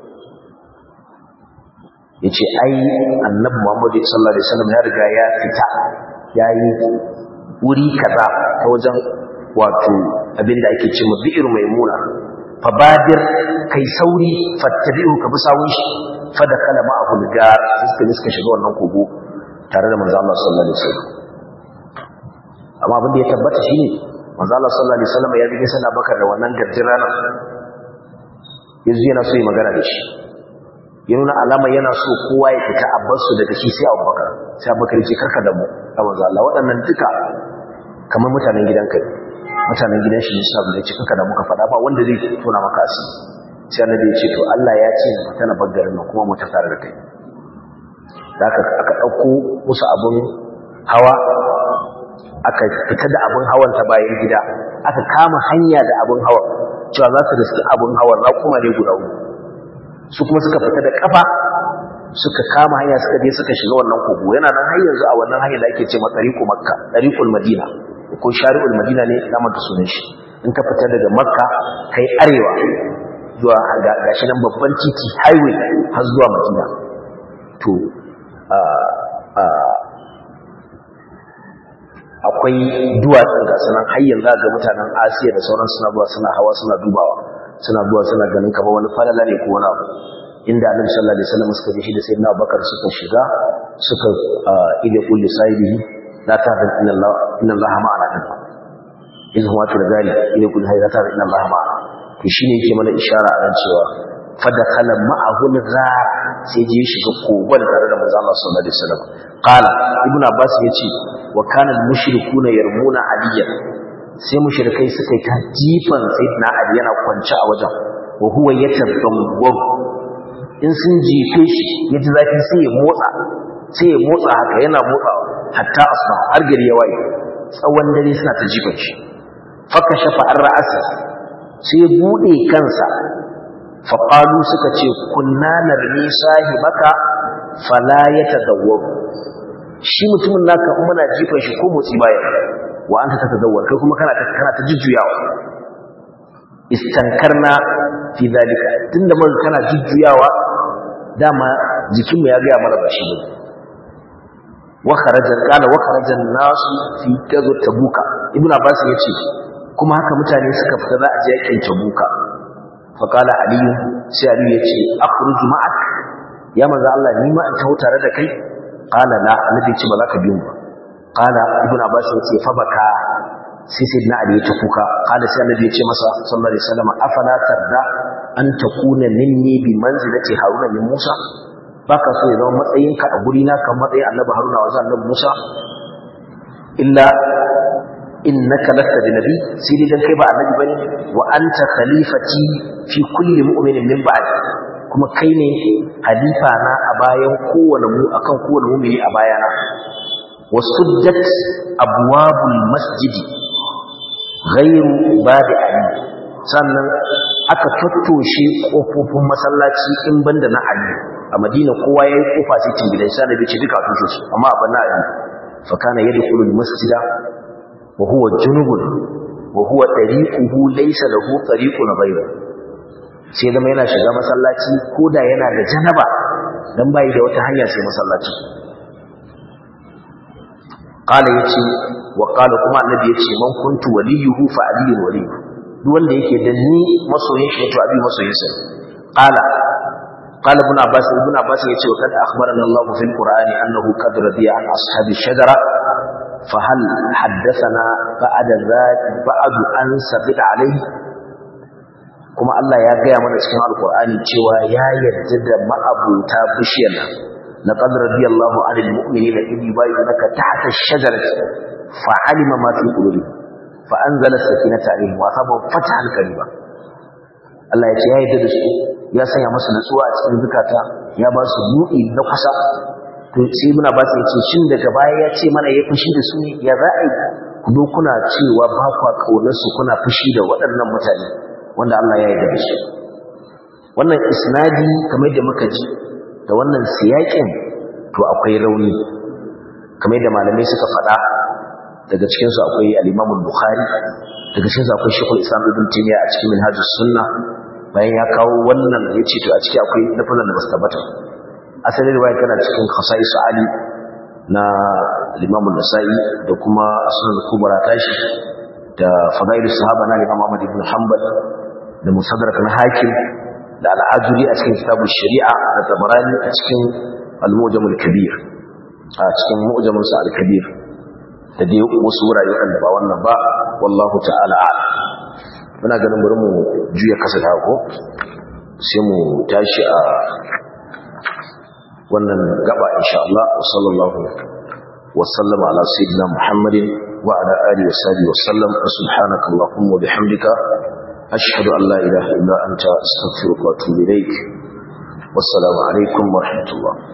yace ai annabi Muhammad sallallahu alaihi wasallam ya riga ya fita yayi wuri kaza ta wajen wato abinda ake cewa bi'ir maimuna fabadir kai sauri fattabi'u ka bi sawun shi fada kala ma'ahu gar suka suka shiga wannan kogo tare da manzo Allah sallallahu alaihi wasallam amma abin da ya tabbata shine manzo Allah sallallahu alaihi wasallam ya bi sana bakar da wannan garjin rana yanzu yana so yi magana da shi ya nuna alama yana so kowa ya fita a basu daga shi sai abubakar sai abubakar ce karka da mu a manzo Allah waɗannan duka kamar mutanen gidan kai mutanen gidan shi ne sabu da ce karka da muka faɗa ba wanda zai tona maka asiri sai annabi ya ce to Allah ya ce na fita na baggarin nan kuma mu ta tare da kai da aka aka dauko musu abun hawa aka fita da abun hawan ta bayan gida aka kama hanya da abun hawa cewa za su riski abun hawan za kuma ne guda uku su kuma suka fita da kafa suka kama hanya suka je suka shiga wannan kogo yana nan har yanzu a wannan hanyar da ake ce ma tariqu makka tariqul madina ko shari'ul madina ne na mata sunan shi in ka fita daga makka kai arewa zuwa gashi nan babban titi highway har zuwa madina to akwai duwatsun ga sanan har yanzu ga mutanen asiya da sauran suna zuwa suna hawa suna dubawa suna zuwa suna ganin kamar wani falala ne ko wani abu inda annabi sallallahu alaihi wasallam suka shi da sayyidina abubakar suka shiga suka ida kulli sahibihi la ta'lam inna allah inna allah ma'ana din idan huwa to da gari ida kulli hayya la ta'lam inna allah ma'ana to shine yake mana ishara a ran cewa fadakhala ma'ahu al-ghar sai je shiga kogon tare da manzo Allah sallallahu alaihi wasallam qala ibnu abbas yace wa kana al-mushrikuna yarmuna aliyan sai mushrikai suka yi ta jifan sayyidina ali yana kwance a wajen wa huwa yatadawwab in sun jife shi yaji zafi sai ya motsa sai ya motsa haka yana motsawa hatta asba har gari ya waye tsawon dare suna ta jifan shi faka shafa an ra'asa sai ya bude kansa faƙalu suka ce kunna narmi sahibaka fala ya tadawwar shi mutumin naka in muna jifan shi ko motsi baya wa anta tatadawwar kai kuma kana ta kana ta jujjuyawa istankarna fi zalika tunda mun kana jujjuyawa dama jikinmu ya ga mana ba shi ne wa kharaja qala wa kharaja nasu fi gazo tabuka ibnu abbas yace kuma haka mutane suka fita za a je yakin tabuka faƙala aliyu sai aliyu ya ce akhruju ma'ak ya manzo Allah ni ma in taho tare da kai qala la annabi ce ba za ka biyo ba qala ibn abbas ya ce fa baka sai sai na aliyu ta kuka qala sai annabi ya ce masa sallallahu alaihi wasallam afala tarda an takuna minni bi manzilati haruna min musa baka so ya zama matsayinka a guri na kan matsayin annabi haruna wa annabi musa illa innaka lasta bi nabi sai dai dan kai ba annabi bane wa anta khalifati fi kulli mu'minin min ba'di kuma kai ne halifa na a bayan kowane mu akan kowane mu'mini a bayana wasuddat abwabul masjidi ghairu babi ali sannan aka tattoshe kofofin masallaci in banda na ali a madina kowa yayi kofa sai cin gidan sai da ce duka tushe su amma abin na ali fa kana yadkhulul masjida وهو جنوب وهو طريقه ليس له طريق غيره sai zama yana shiga masallaci koda yana da janaba dan bai da wata hanya sai masallaci qala yace wa qala kuma annabi yace man kuntu waliyuhu fa aliyun waliyyu duk wanda yake da ni masoyin shi to abi masoyin sa qala qala ibn abbas ibn abbas yace wa kad akhbarana allah fil qur'ani annahu qad radiya an ashabi shajara فهل حدثنا بعد ذلك بعد أن سبت عليه kuma Allah ya gaya mana cikin alkur'ani cewa ya yarda da ma'abuta bishiyar nan laqad radiyallahu 'anil mu'minina idh yubayyinuka tahta ash-shajarati fa'alima ma fi qulubihim fa anzala as-sakinata 'alayhim wa asabahum fathan qariba Allah ya ce ya yarda da su ya sanya musu nutsuwa a cikin zukata ya ba su buɗi na kusa to sai muna ba su yace shin daga baya ya ce mana ya fushi da su ne ya za a yi ku kuna cewa ba kwa kaunar su kuna fushi da waɗannan mutane wanda Allah ya yarda da su wannan isnadi kamar da muka ji da wannan siyakin to akwai rauni kamar da malamai suka faɗa daga cikin su akwai al-Imam al-Bukhari daga cikin su akwai Sheikhul Islam Ibn Taymiyyah a cikin Minhajus Sunnah bayan ya kawo wannan yace to a ciki akwai lafazan da basu tabbata asalin riwaya tana cikin khasa'is Ali na Imam An-Nasa'i da kuma Sunan Kubra tashi da Fadail Sahaba na Imam Ahmad ibn Hanbal da Musaddarak na Hakim da Al-Ajuri a cikin Kitabul Shari'a da Tabarani a cikin Al-Mu'jam al-Kabir a cikin Mu'jam al-Kabir da dai wasu wurare waɗanda ba wannan ba wallahu ta'ala a'lam muna ganin bari mu juya kasa da ko sai mu tashi a wannan gaba insha Allah wa sallallahu wa sallama ala sayyidina Muhammadin wa ala alihi wa sahbihi wa sallam subhanaka allahumma wa bihamdika ashhadu an la ilaha illa anta astaghfiruka wa atubu ilaik wassalamu alaikum wa rahmatullah